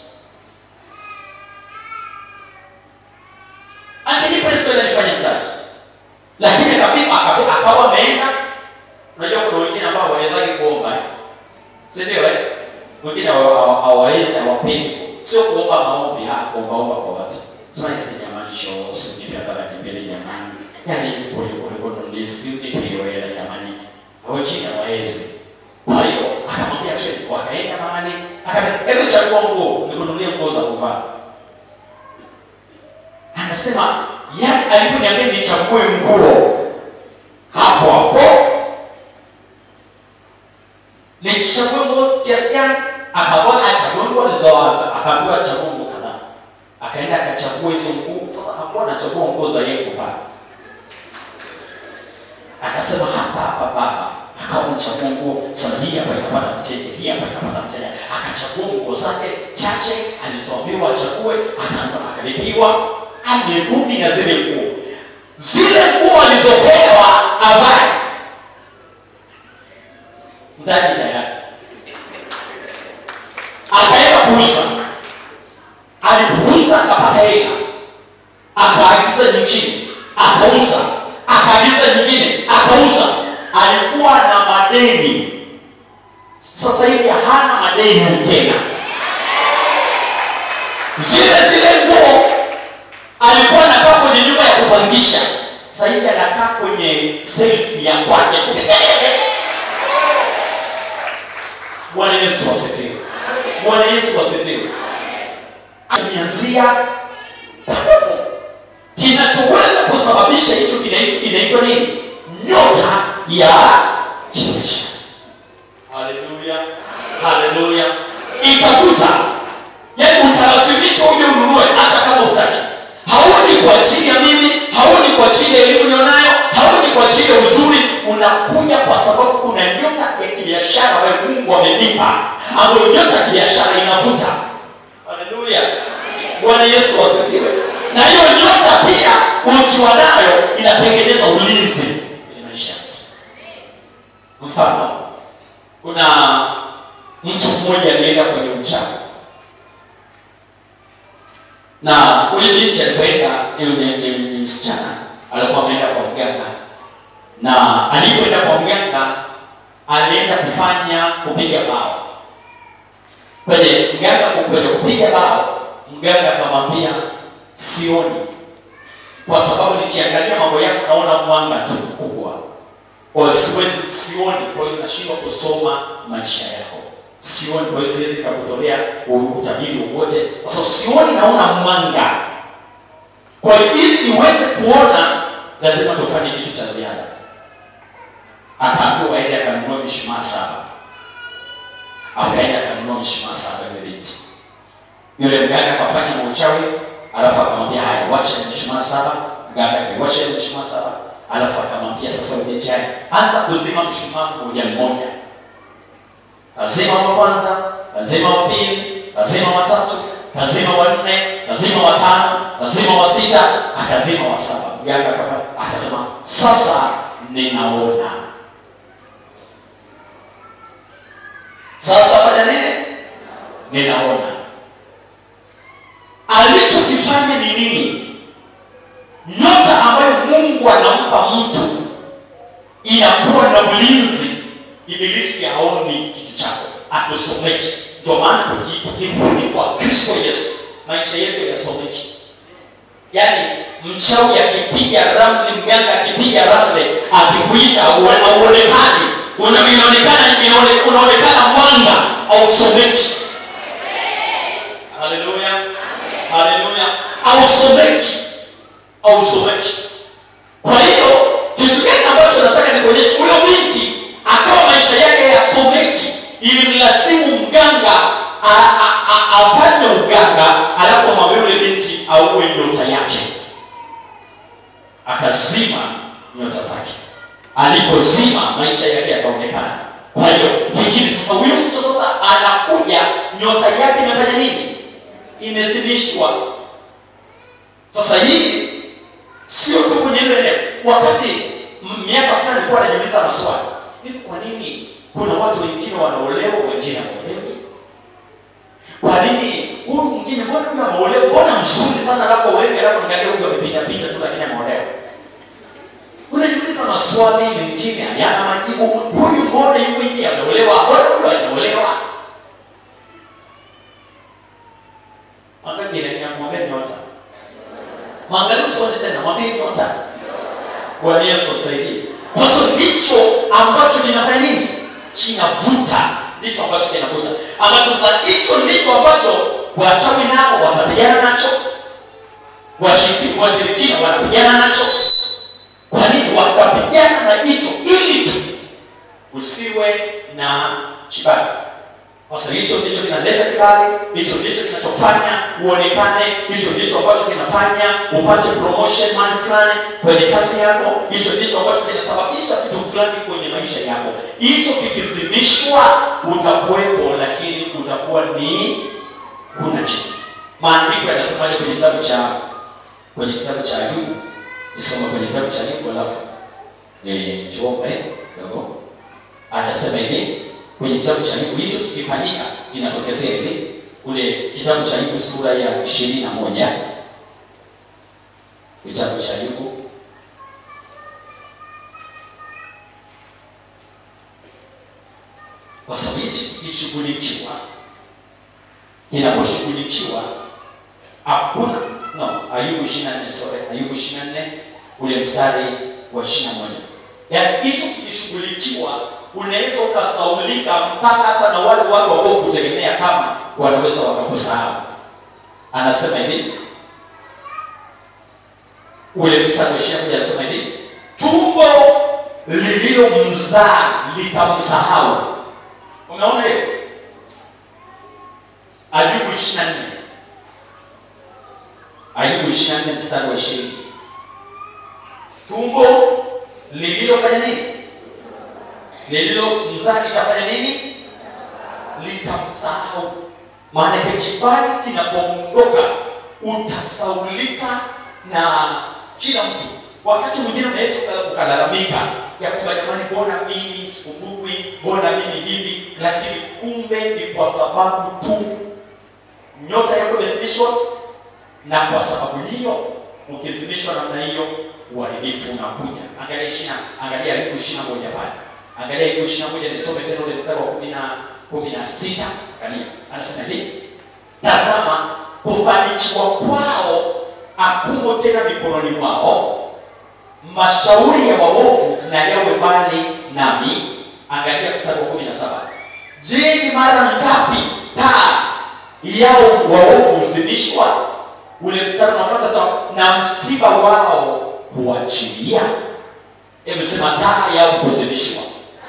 angenipa hizo hela nifanye mtaji lakini akafika akafika akawa ameenda unajua kuna wengine ambao hawawezagi kuomba eh? si ndio eh? wengine hawa- hawa- hawawezi hawapendi sio kuomba maombi ah, kuombaomba kwa watu sema isi jamani shoo sinipe baraka mbele jamani yani hizi pole pole kono ndisi nipe hiyo hela jamani wengine hawawezi kwa hiyo akamwambia twende wakaenda mahali akamwambia hebu chagua nguo nikununulie nguo za kuvaa anasema yani aliponiambia nichague nguo hapo hapo nichague nguo kiasi gani akawa achague nguo alizoa akaambiwa achague nguo kadhaa akaenda akachagua hizo nguo sasa hakuwa anachagua nguo za yeye kuvaa akasema hapa hapa baba akawa anachagua nguo sasa hii hapa ikapata mteja hii hapa ikapata mteja akachagua nguo zake chache alizoambiwa achague akaambiwa akalipiwa amerudi na zile nguo zile nguo alizopewa avae ndani tayari akaenda kuuza alipuuza akapata hela akaagiza nyingine akauza akaagiza nyingine akauza alikuwa na madeni sasa hivi hana madeni tena zile zile nguo alikuwa anakaa kwenye nyumba ya kupangisha sasa hivi anakaa kwenye self ya kwake bwana yesu asifiwe bwana yesu asifiwe ameanzia padogo kinachoweza kusababisha hicho kinaitwa kinaitwa nini nyota ya kibiashara haleluya haleluya itafuta yaani utalazimishwa uje ununue hata kama utaki hauji kwa ajili ya mimi hauji kwa ajili ya elimu nionayo hauji kwa ajili ya uzuri unakuja kwa sababu kuna nyota ya kibiashara ambayo mungu amenipa ambayo nyota ya kibiashara inavuta haleluya bwana yesu wasifiwe na hiyo nyota pia ukiwa nayo inatengeneza ulinzi kwenye maisha ya mtu mfano kuna mtu mmoja alienda kwenye uchawi na huyu binti alipoenda ni, ni, ni, ni msichana alikuwa ameenda kwa mganga na alipoenda kwa mganga alienda kufanya kupiga bao kwenye mganga kwenye kupiga bao mganga akamwambia sioni kwa sababu nikiangalia mambo yako naona mwanga tu mkubwa kwa hiyo siwezi sioni kwa hiyo nashindwa kusoma maisha yako sioni kwa hiyo siwezi kakutolea utabiri wowote kwa sababu sioni naona mwanga kwa hiyo ili niweze kuona lazima tufanye kitu cha ziada akaambiwa aende akanunua mishumaa saba akaenda akanunua mishumaa saba yule binti yule mganga akafanya mauchawi alafu akamwambia haya washa mishumaa saba mganga akaiwasha ile mishumaa saba alafu akamwambia sasa yule binti haya anza kuzima mshumaa mmoja mmoja kazima wa kwanza kazima wa pili kazima wa tatu kazima wa nne kazima wa tano kazima wa sita akazima wa saba mganga akafanya akasema sasa ninaona sasa fanya nini ninaona alichokifanya ni nini nyota ambayo mungu anampa mtu inakuwa na ulinzi ibilisi haoni kitu chako atusomeki ndio maana tuki- tukirudi kwa kristo yesu maisha yetu yasomeki yaani mchawi akipiga ramli mganga akipiga ramli akikuita auonekani una- inaonekana inaone- unaonekana mwanga ausomeki haleluya haleluya ausomeki ausomeki kwa hiyo kitu gani ambacho nataka nikuonyesha huyo binti akawa maisha yake yasomeki ilimlazimu mganga a- a- a- afanye uganga alafu amwambia yule binti auwe nyota yake akazima nyota zake alipozima maisha yake yakaonekana kwa hiyo fikiri sasa huyu mtu sasa anakuja nyota yake imefanya nini imezimishwa sasa hii sio tu kwenye ile eneo wakati m- miaka fulani nilikuwa najiuliza maswali hivi kwa nini kuna watu wengine wanaolewa wengine hawaolewi kwa nini huyu mwingine mbona huyu ameolewa mbona mzuri sana alafu aolewi alafu nikalia huyu amepindapinda tu lakini ameolewa unajiuliza maswali mengine hayana majibu huyu mbona yuko hivi ameolewa mbona huyu hajaolewa angalia ninamwambia nyota mwangalie usoni tena mwambie nyota bwana yesu atusaidie kwa sababu ndicho ambacho kinafanya nini kinavuta ndicho ambacho kinavuta ambacho sasa hicho ndicho ambacho wachawi nao watapigana nacho washiriki- washirikina wanapigana nacho kwa nini watapigana na hicho ili tu usiwe na kibali sasa hicho ndicho kinaleta kibali hicho ndicho kinachofanya uonekane hicho ndicho ambacho kinafanya upate promotion mahali fulani kwenye kazi yako hicho ndicho ambacho kinasababisha kitu fulani kwenye maisha yako hicho kikizimishwa utakuwepo lakini utakuwa ni huna kitu maandiko yanasemaje kwenye kitabu cha kwenye kitabu cha ayubu nisoma kwenye kitabu cha ayubu alafu eh, tuombe kidogo anasema hivi kwenye kitabu cha Ayubu hicho kikifanyika inatokezea hivi ule kitabu cha Ayubu sura ya ishirini na moja kitabu cha Ayubu kwa sababu hichi kikishughulikiwa kinaposhughulikiwa hakuna no ayubu ishiri na nne sorry ayubu ishiri na nne ule mstari wa ishiri na moja yaani hicho kikishughulikiwa unaweza ukasaulika mpaka hata na wale watu ambao kutegemea kama wanaweza wakakusahau anasema hivi ule mstari wa ishiri na moja anasema hivi tumbo lililomzaa litamsahau umeona hiyo ayubu ishiri na nne ayubu ishiri na nne mstari wa ishirini tumbo lililofanya nini lililo mzaa litafanya nini litamsahau maanake kibali kinapoondoka utasaulika na kila mtu wakati mwingine unaweza uka- ukalalamika ya kwamba jamani mbona mimi sikumbukwi mbona mimi hivi lakini kumbe ni kwa sababu tu nyota yako imezimishwa na kwa sababu hiyo ukizimishwa namna hiyo uharibifu unakuja angalia ishina angalia ayubu ishiri na moja pale angalia ayubu ishiri na moja nisome tena ule mstari wa kumi na kumi na sita angalia anasema hivi tazama kufanikiwa kwao akumo tena mikononi mwao mashauri ya waovu na yawe mbali nami angalia mstari wa kumi na saba je ni mara ngapi taa yao waovu huzimishwa ule mstari unafuata sawa na msiba wao huachilia hebu sema taa yao huzimishwa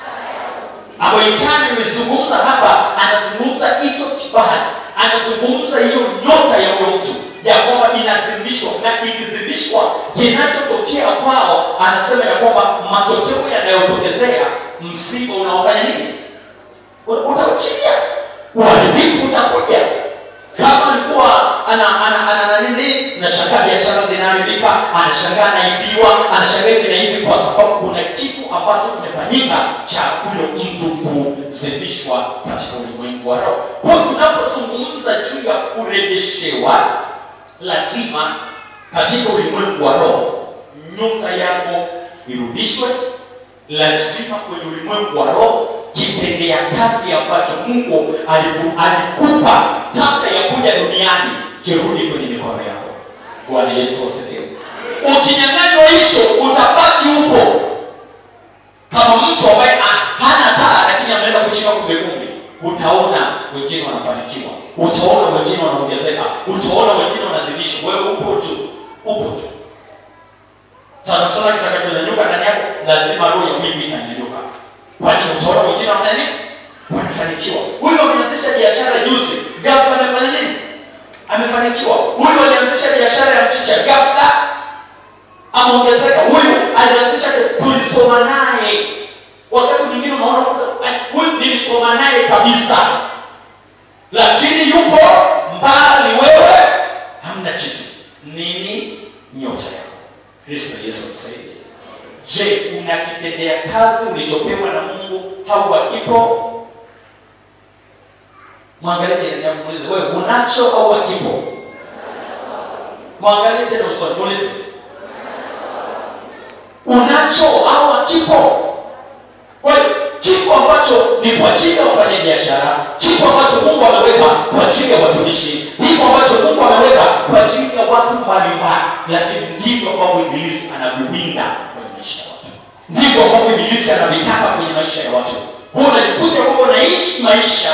Aboitani amezungumza hapa, anazungumza hicho kibali, anazungumza hiyo nyota ya huyo mtu ya kwamba inazimishwa, na ikizimishwa, kinachotokea kwao, anasema ya kwamba matokeo yanayotokezea, msiba unaofanya nini? U- Utauchilia, uharibifu utakuja. Kama alikuwa ana ana ana ana nini, nashangaa biashara zinaharibika, anashangaa anaibiwa, anashangaa hivi na hivi, kwa sababu kuna kitu ambacho kimefanyika cha huyo mtu kuzimishwa katika ulimwengu wa roho. Kwa hiyo tunapozungumza juu ya kurejeshewa, lazima katika ulimwengu wa roho nyota yako irudishwe, lazima kwenye ulimwengu wa roho kitendea kazi ambacho Mungu aliku- alikupa kabla ya kuja duniani kirudi kwenye mikono yako. Bwana Yesu asifiwe. Ukinyang'anywa hicho, utabaki upo kama mtu ambaye ah, hana taa lakini ameenda kushika kumbe kumbe. Utaona wengine wanafanikiwa, utaona wengine wanaongezeka, utaona wengine wanazidishwa, wewe upo tu, upo tu sana sana kitakachonyanyuka ndani yako lazima roho ya wivu itanyanyuka kwani utaona wengine wanafanya nini wanafanikiwa huyu ameanzisha biashara juzi ghafla amefanya nini amefanikiwa huyu alianzisha biashara ya mchicha ghafla ameongezeka huyu alianzisha tulisoma naye wakati mwingine unaona kwamba, "Ai, huyu nilisoma naye kabisa lakini yuko mbali wewe hamna kitu nini nyota yako kristo yesu msaidie je unakitendea kazi ulichopewa na mungu au hakipo mwangalie jirani yako muulize wewe unacho au hakipo mwangalie tena usoni muulize unacho au hakipo kwa hiyo kipo ambacho ni kwa ajili ya wafanya biashara kipo ambacho mungu ameweka kwa ajili ya watumishi kipo ambacho mungu ameweka kwa ajili ya watu mbalimbali lakini ndivyo ambavyo ibilisi anaviwinda kwenye maisha ya watu ndivyo ambavyo ibilisi anavitaka kwenye maisha ya watu kwa unajikuta kwamba unaishi maisha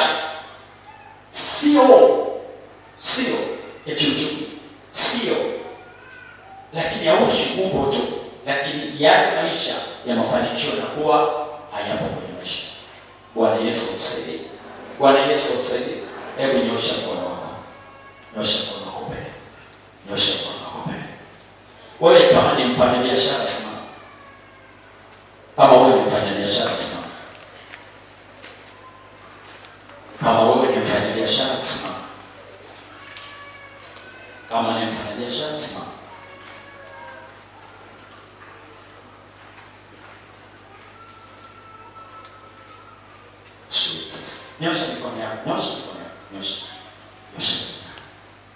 sio sio ya kiuchumi sio lakini haufi upo tu lakini yale maisha ya mafanikio yanakuwa hayapo kwenye maisha bwana yesu msaidie bwana yesu msaidie hebu nyosha mkono wako nyosha mkono wako mbele nyosha mkono wako mbele wewe kama ni mfanyabiashara simama kama wewe ni mfanyabiashara simama kama wewe ni mfanyabiashara simama kama ni mfanyabiashara simama Jesus. Nyosha mikono yako, nyosha mikono yako, nyosha. Nyosha mikono yako.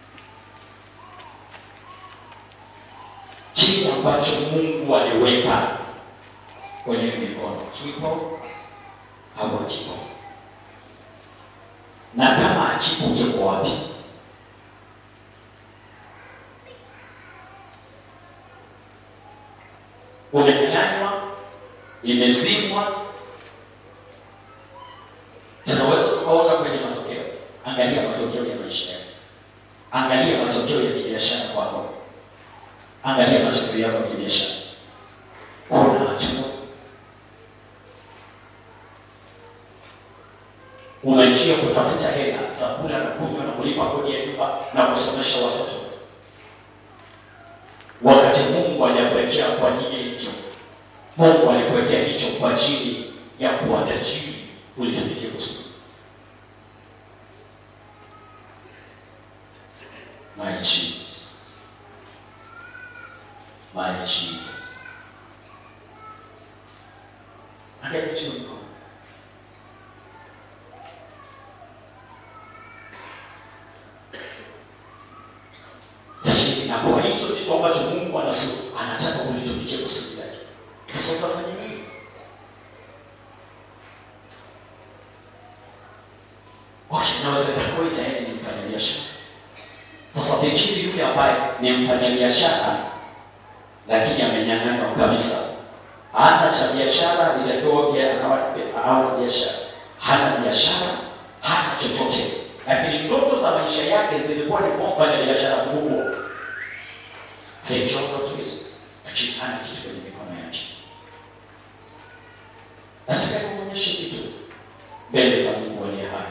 Kile ambacho Mungu aliweka kwenye mikono kipo au hakipo? Na kama hakipo kiko wapi? Umenyang'anywa, imezimwa, tunaweza tukaona kwenye matokeo. Angalia matokeo ya maisha yako, angalia matokeo ya kibiashara kwako, angalia matokeo yako ya kibiashara. Kuna hatua unaishia kutafuta hela za kula na kunywa na kulipa kodi ya nyumba na kusomesha watoto, wakati Mungu aliyakuwekea kwa ajili ya hicho. Mungu alikuwekea hicho kwa ajili ya kuwa tajiri ulitumikia kusudi. My Jesus. My Jesus. Angalia chini mkono. Lakini na kwa hicho kitu ambacho Mungu anasu anataka ulitumikia kusudi lake. Sasa utafanya nini? Okay, inawezekana wewe tayari ni mfanyabiashara. Sasa fikiri yule ambaye ni mfanyabiashara lakini amenyang'anywa kabisa, hana cha biashara biashara alitakiwa pia anawa- awe na biashara hana biashara hana chochote lakini ndoto za maisha yake zilikuwa ni kuwa mfanya biashara mkubwa aliyechoka tu hizo lakini hana kitu kwenye mikono yake nataka kuonyesha kitu mbele za mungu aliye hai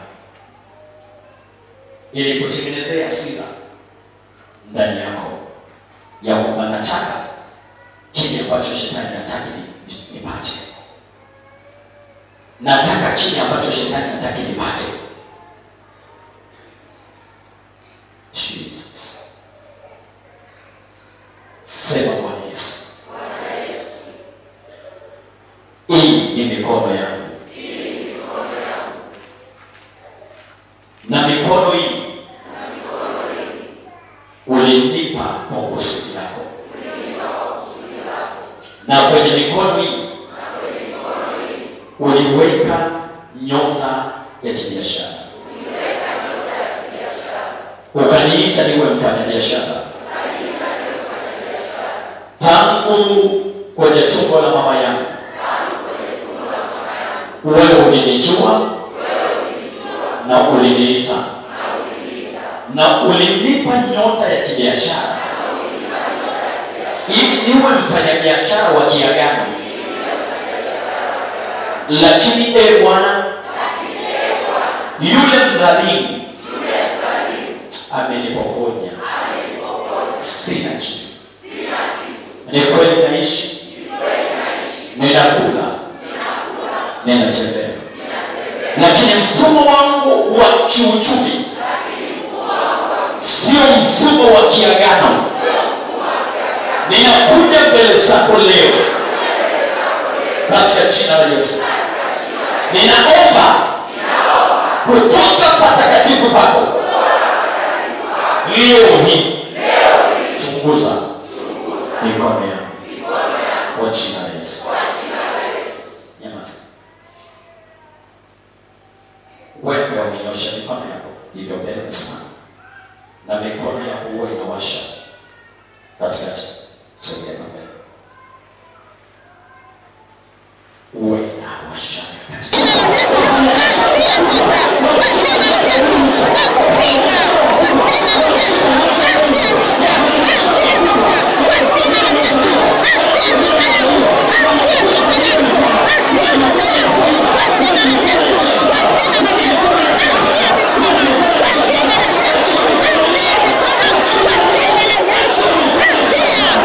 ili kutengenezea hasira ndani yako ya kwamba nataka kile ambacho shetani hataki ni- nipate nataka kile ambacho shetani hataki nipate jesus sema bwana yesu hii ni mikono yangu na mikono hii ulinipa kwa kusudi lako na kwenye mikono hii uliweka nyota ya kibiashara ukaniita niwe mfanyabiashara tangu kwenye tumbo la mama yangu wewe ulinijua na uliniita na ulinipa nyota ya kibiashara ili niwe mfanyabiashara wa kiagano lakini e bwana yule mdhalimu amenipokonya sina kitu ni kweli naishi ninakula ninatembea lakini mfumo wangu wa kiuchumi sio mfumo wa kiagano ninakuja mbele zako leo katika jina la yesu ninaomba kutoka patakatifu pako leo hii chunguza mikono yangu kwa jina la yesu nyamaza wewe umenyosha mikono yako hivyo mbele sana na mikono yako huwa inawasha katikati sogea mbele huwa inawasha katikati Yeah.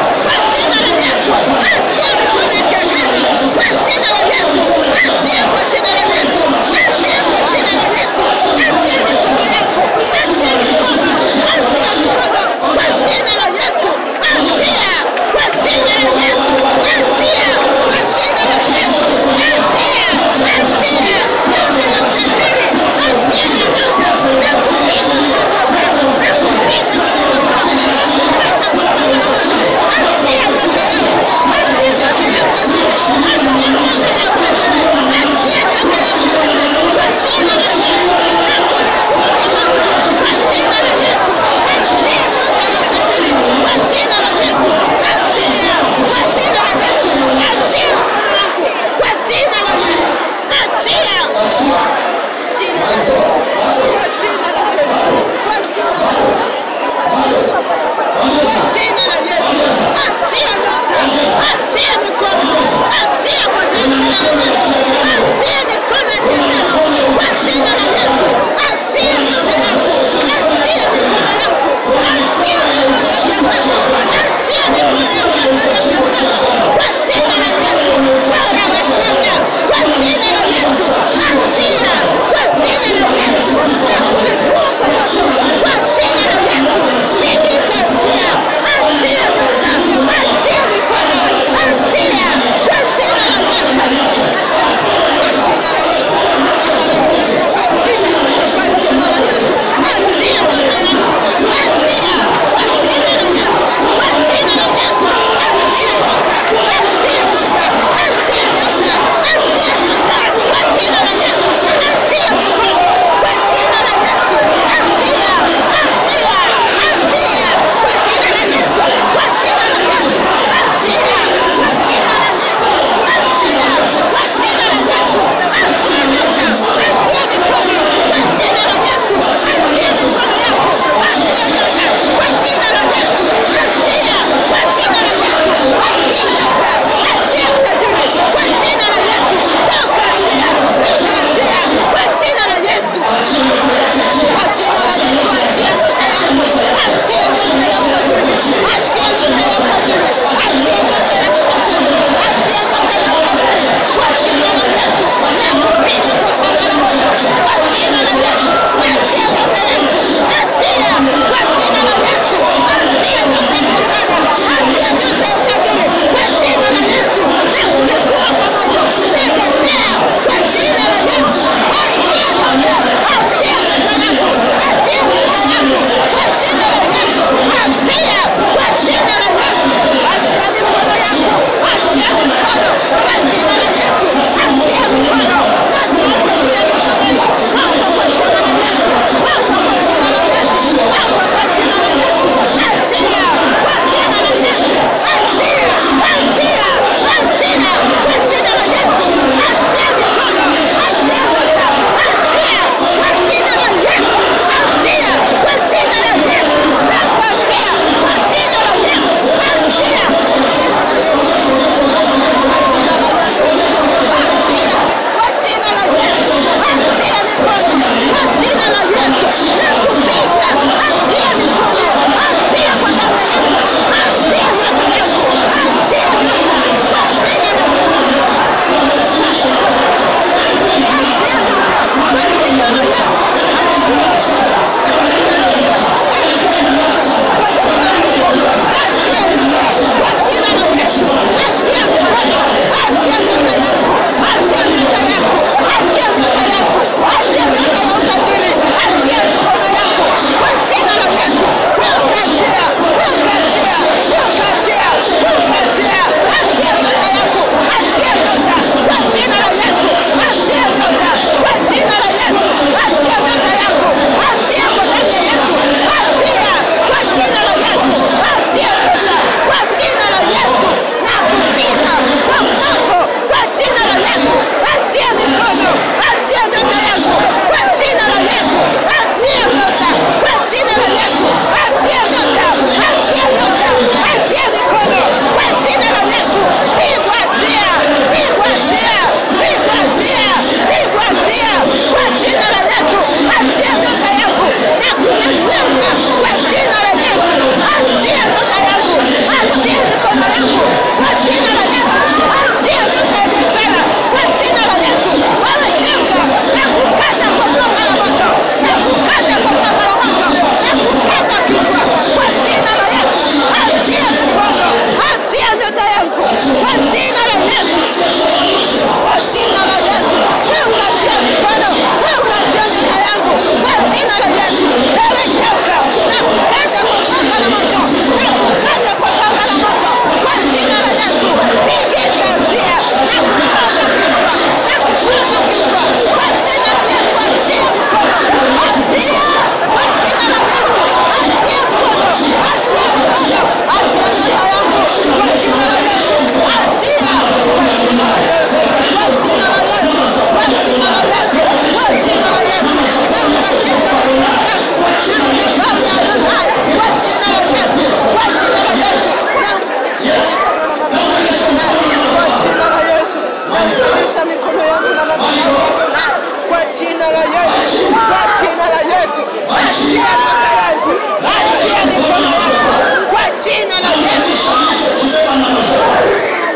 jina la Yesu. Kanisa nilichokibeba na madhabahu.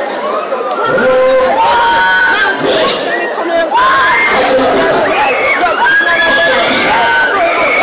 Naangusha mikono yangu. Kwa jina la Yesu.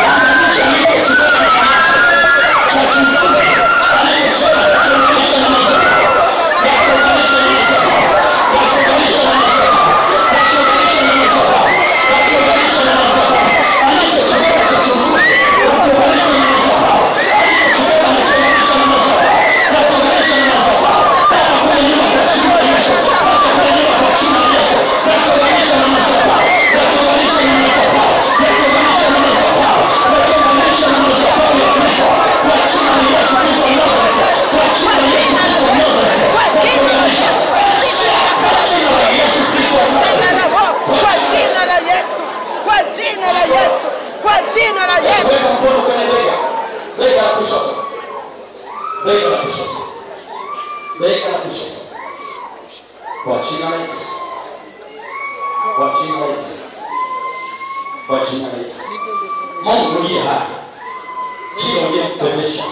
Kwa jina la Yesu. Kwa jina la Yesu. Kwa jina la Yesu. Weka mkono kwenye bega. Bega la kushoto. Bega la kushoto. Bega la kushoto. Kwa jina la Yesu. Kwa jina la Yesu. Kwa jina la Yesu. Mungu ndiye hai. Kila uliyembebesha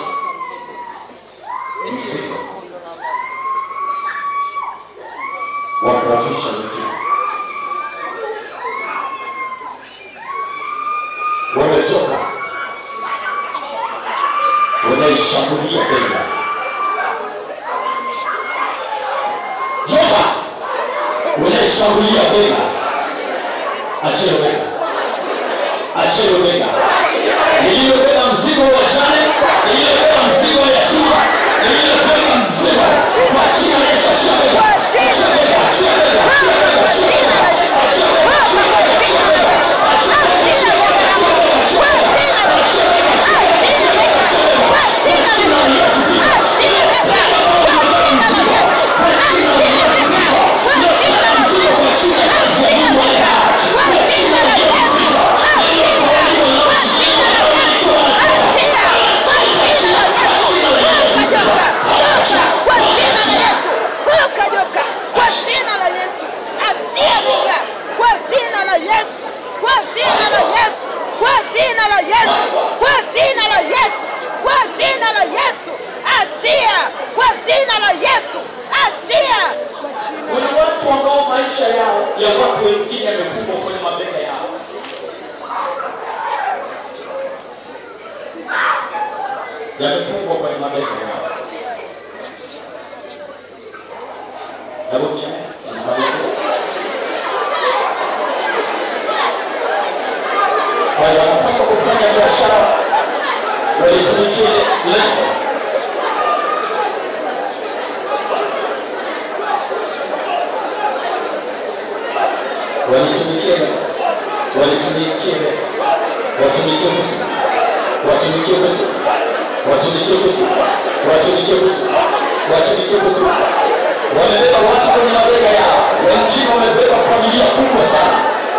mzigo wa kuwafisha wengine. Wamechoka, wanaishambulia bega. Joka, unaishambulia bega. Achia bega, achia bega. Niliyobeba mzigo wa jane, niliyobeba mzigo wa yatima, niliyobeba mzigo kwa jina la Yesu, achia bega, achia bega, achia bega, achia bega, achia bega, achia bega, achia bega, achia bega. Kwa jina la Yesu, achia bega. Kwa jina la Yesu, kwa jina la Yesu, kwa jina la Yesu, kwa jina la Yesu, kwa jina la Yesu, achia. Kwa jina la Yesu, achia. Kuna watu ambao maisha yao ya watu wengine yamefungwa kwenye mabega yao. Yamefungwa kwenye mabega yao. Hebu mchana, tunamalizia. Kwa hiyo wanapaswa kufanya biashara walitumikie lengo walitumikie walitumikie watumikie Musa watumikie Musa watumikie Musa watumikie Musa watumikie Musa wamebeba watu kwenye mabega yao wengine wamebeba familia kubwa sana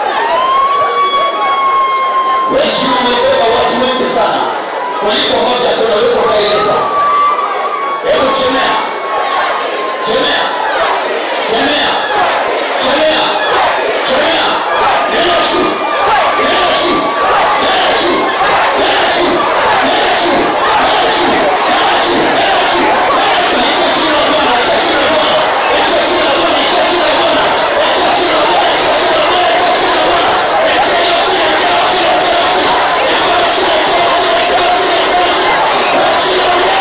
wengine wamebeba watu wengi sana kuliko moja tu unaweza ukaeleza hebu chemea chemea chemea chemea chemea neno juu neno juu neno juu neno juu neno juu neno juu neno juu neno juu neno juu hicho jina la Bwana hicho jina la Bwana hicho jina la Bwana hicho jina la Bwana hicho jina la Bwana hicho jina la Bwana hicho jina la Bwana hicho hilo jina hilo jina hilo jina hilo jina hilo jina hilo jina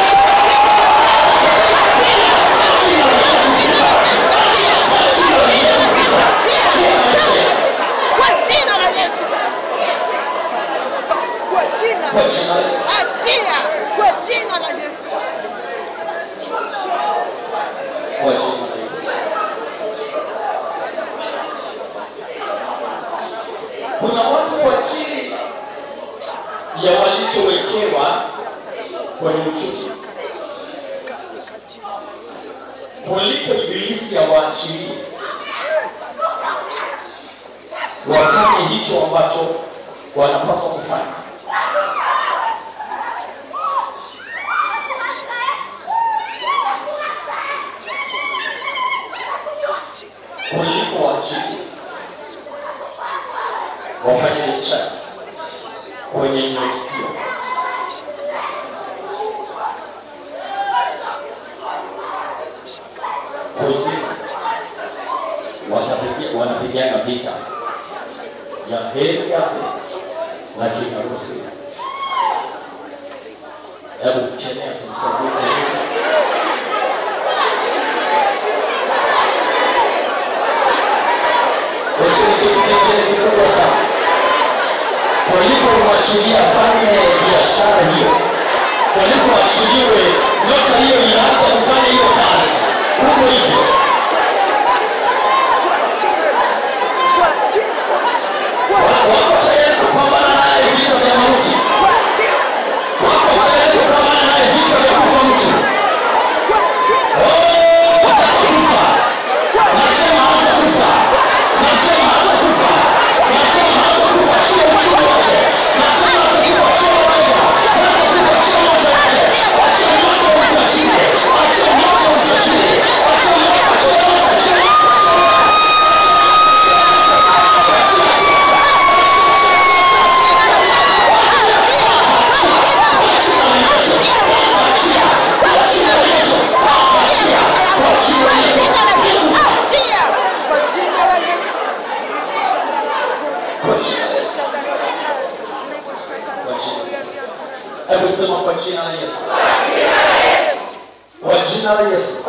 Kwa jina la Yesu. Kwa jina kwa jina la Yesu achia. Kwa jina la Yesu. kwa jina la Yesu kuna watu kwa ajili ya walichowekewa kwenye uchumi kuliko ibilisi ya waachilie wafanye hicho ambacho wanapaswa kufanya kuliko waajiri wafanye biashara kwenye matukio heri yake lakini harusi hebu chemea tumsaidie Wacheni kitu kingine kikubwa sana walipomwachilia afanye biashara hiyo walipomwachiliwe nyota hiyo inaanza kufanya hiyo kazi huko hivyo wako tayari kupambana naye vita vya mauti wako tayari kupambana naye vita vya kufa mtu Oh, atakufa nasema hatakufa nasema hatakufa nasema hatakufa chio uchumi wake nasema hatakufa chio moja hatakufa chio moja wake acha moto ukachie acha moto ukachie acha moto acha moto acha moto kwa jina la Yesu kwa jina la Yesu hebu sema kwa jina la Yesu kwa jina la Yesu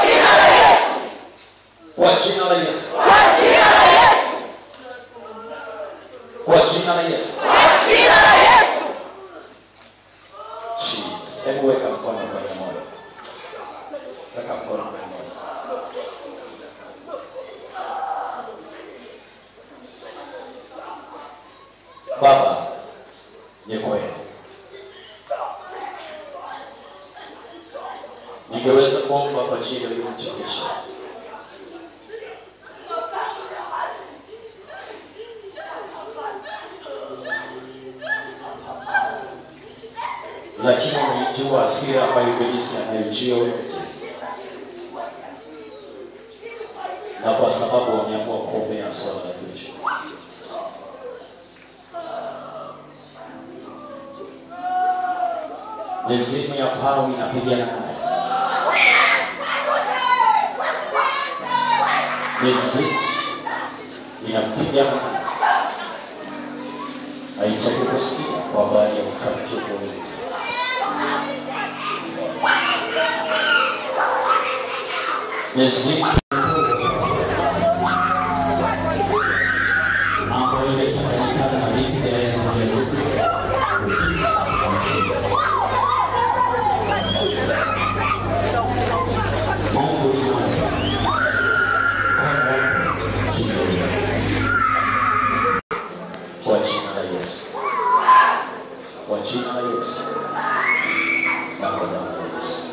kwa jina la Yesu kwa jina la Yesu Jesus hebu weka mkono kwenye moyo weka mkono kwenye moyo Baba ni kweli ningeweza kuomba kwa ajili ya huyu mtumishi lakini unaijua hasira ambayo ibilisi anaijua wewe na kwa sababu wameamua kuombea swala la kichwa mizimu ya pawi inapigana naye mizimu inapigana naye haitaki kusikia kwa habari ya kufanikiwa kwa ulinzi mizimu ambayo imechanganyikana na viti vya enzi vya Lucifer Mungu ni mwema. Kwa jina la Yesu. Kwa jina la Yesu. Na kwa damu ya Yesu.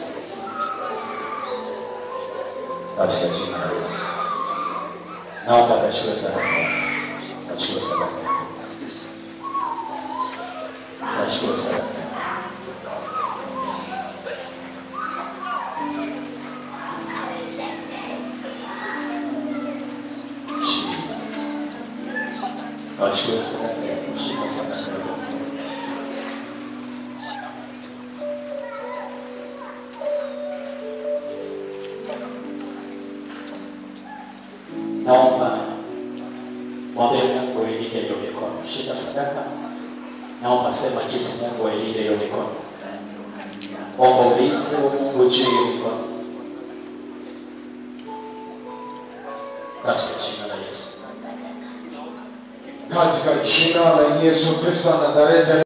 Katika jina la Yesu. Naomba kachukue sadaka. Kachukue sadaka. Kachukue sadaka. Jesus. Kachukue sadaka yako. Shika sadaka yako. naomba mwambie Mungu ailinde hiyo mikono. Shika sadaka, naomba sema kitu, Mungu ailinde hiyo mikono. Omba ulinzi wa Mungu juu ya hiyo mikono katika jina la Yesu. katika jina la Yesu Kristo wa Nazareti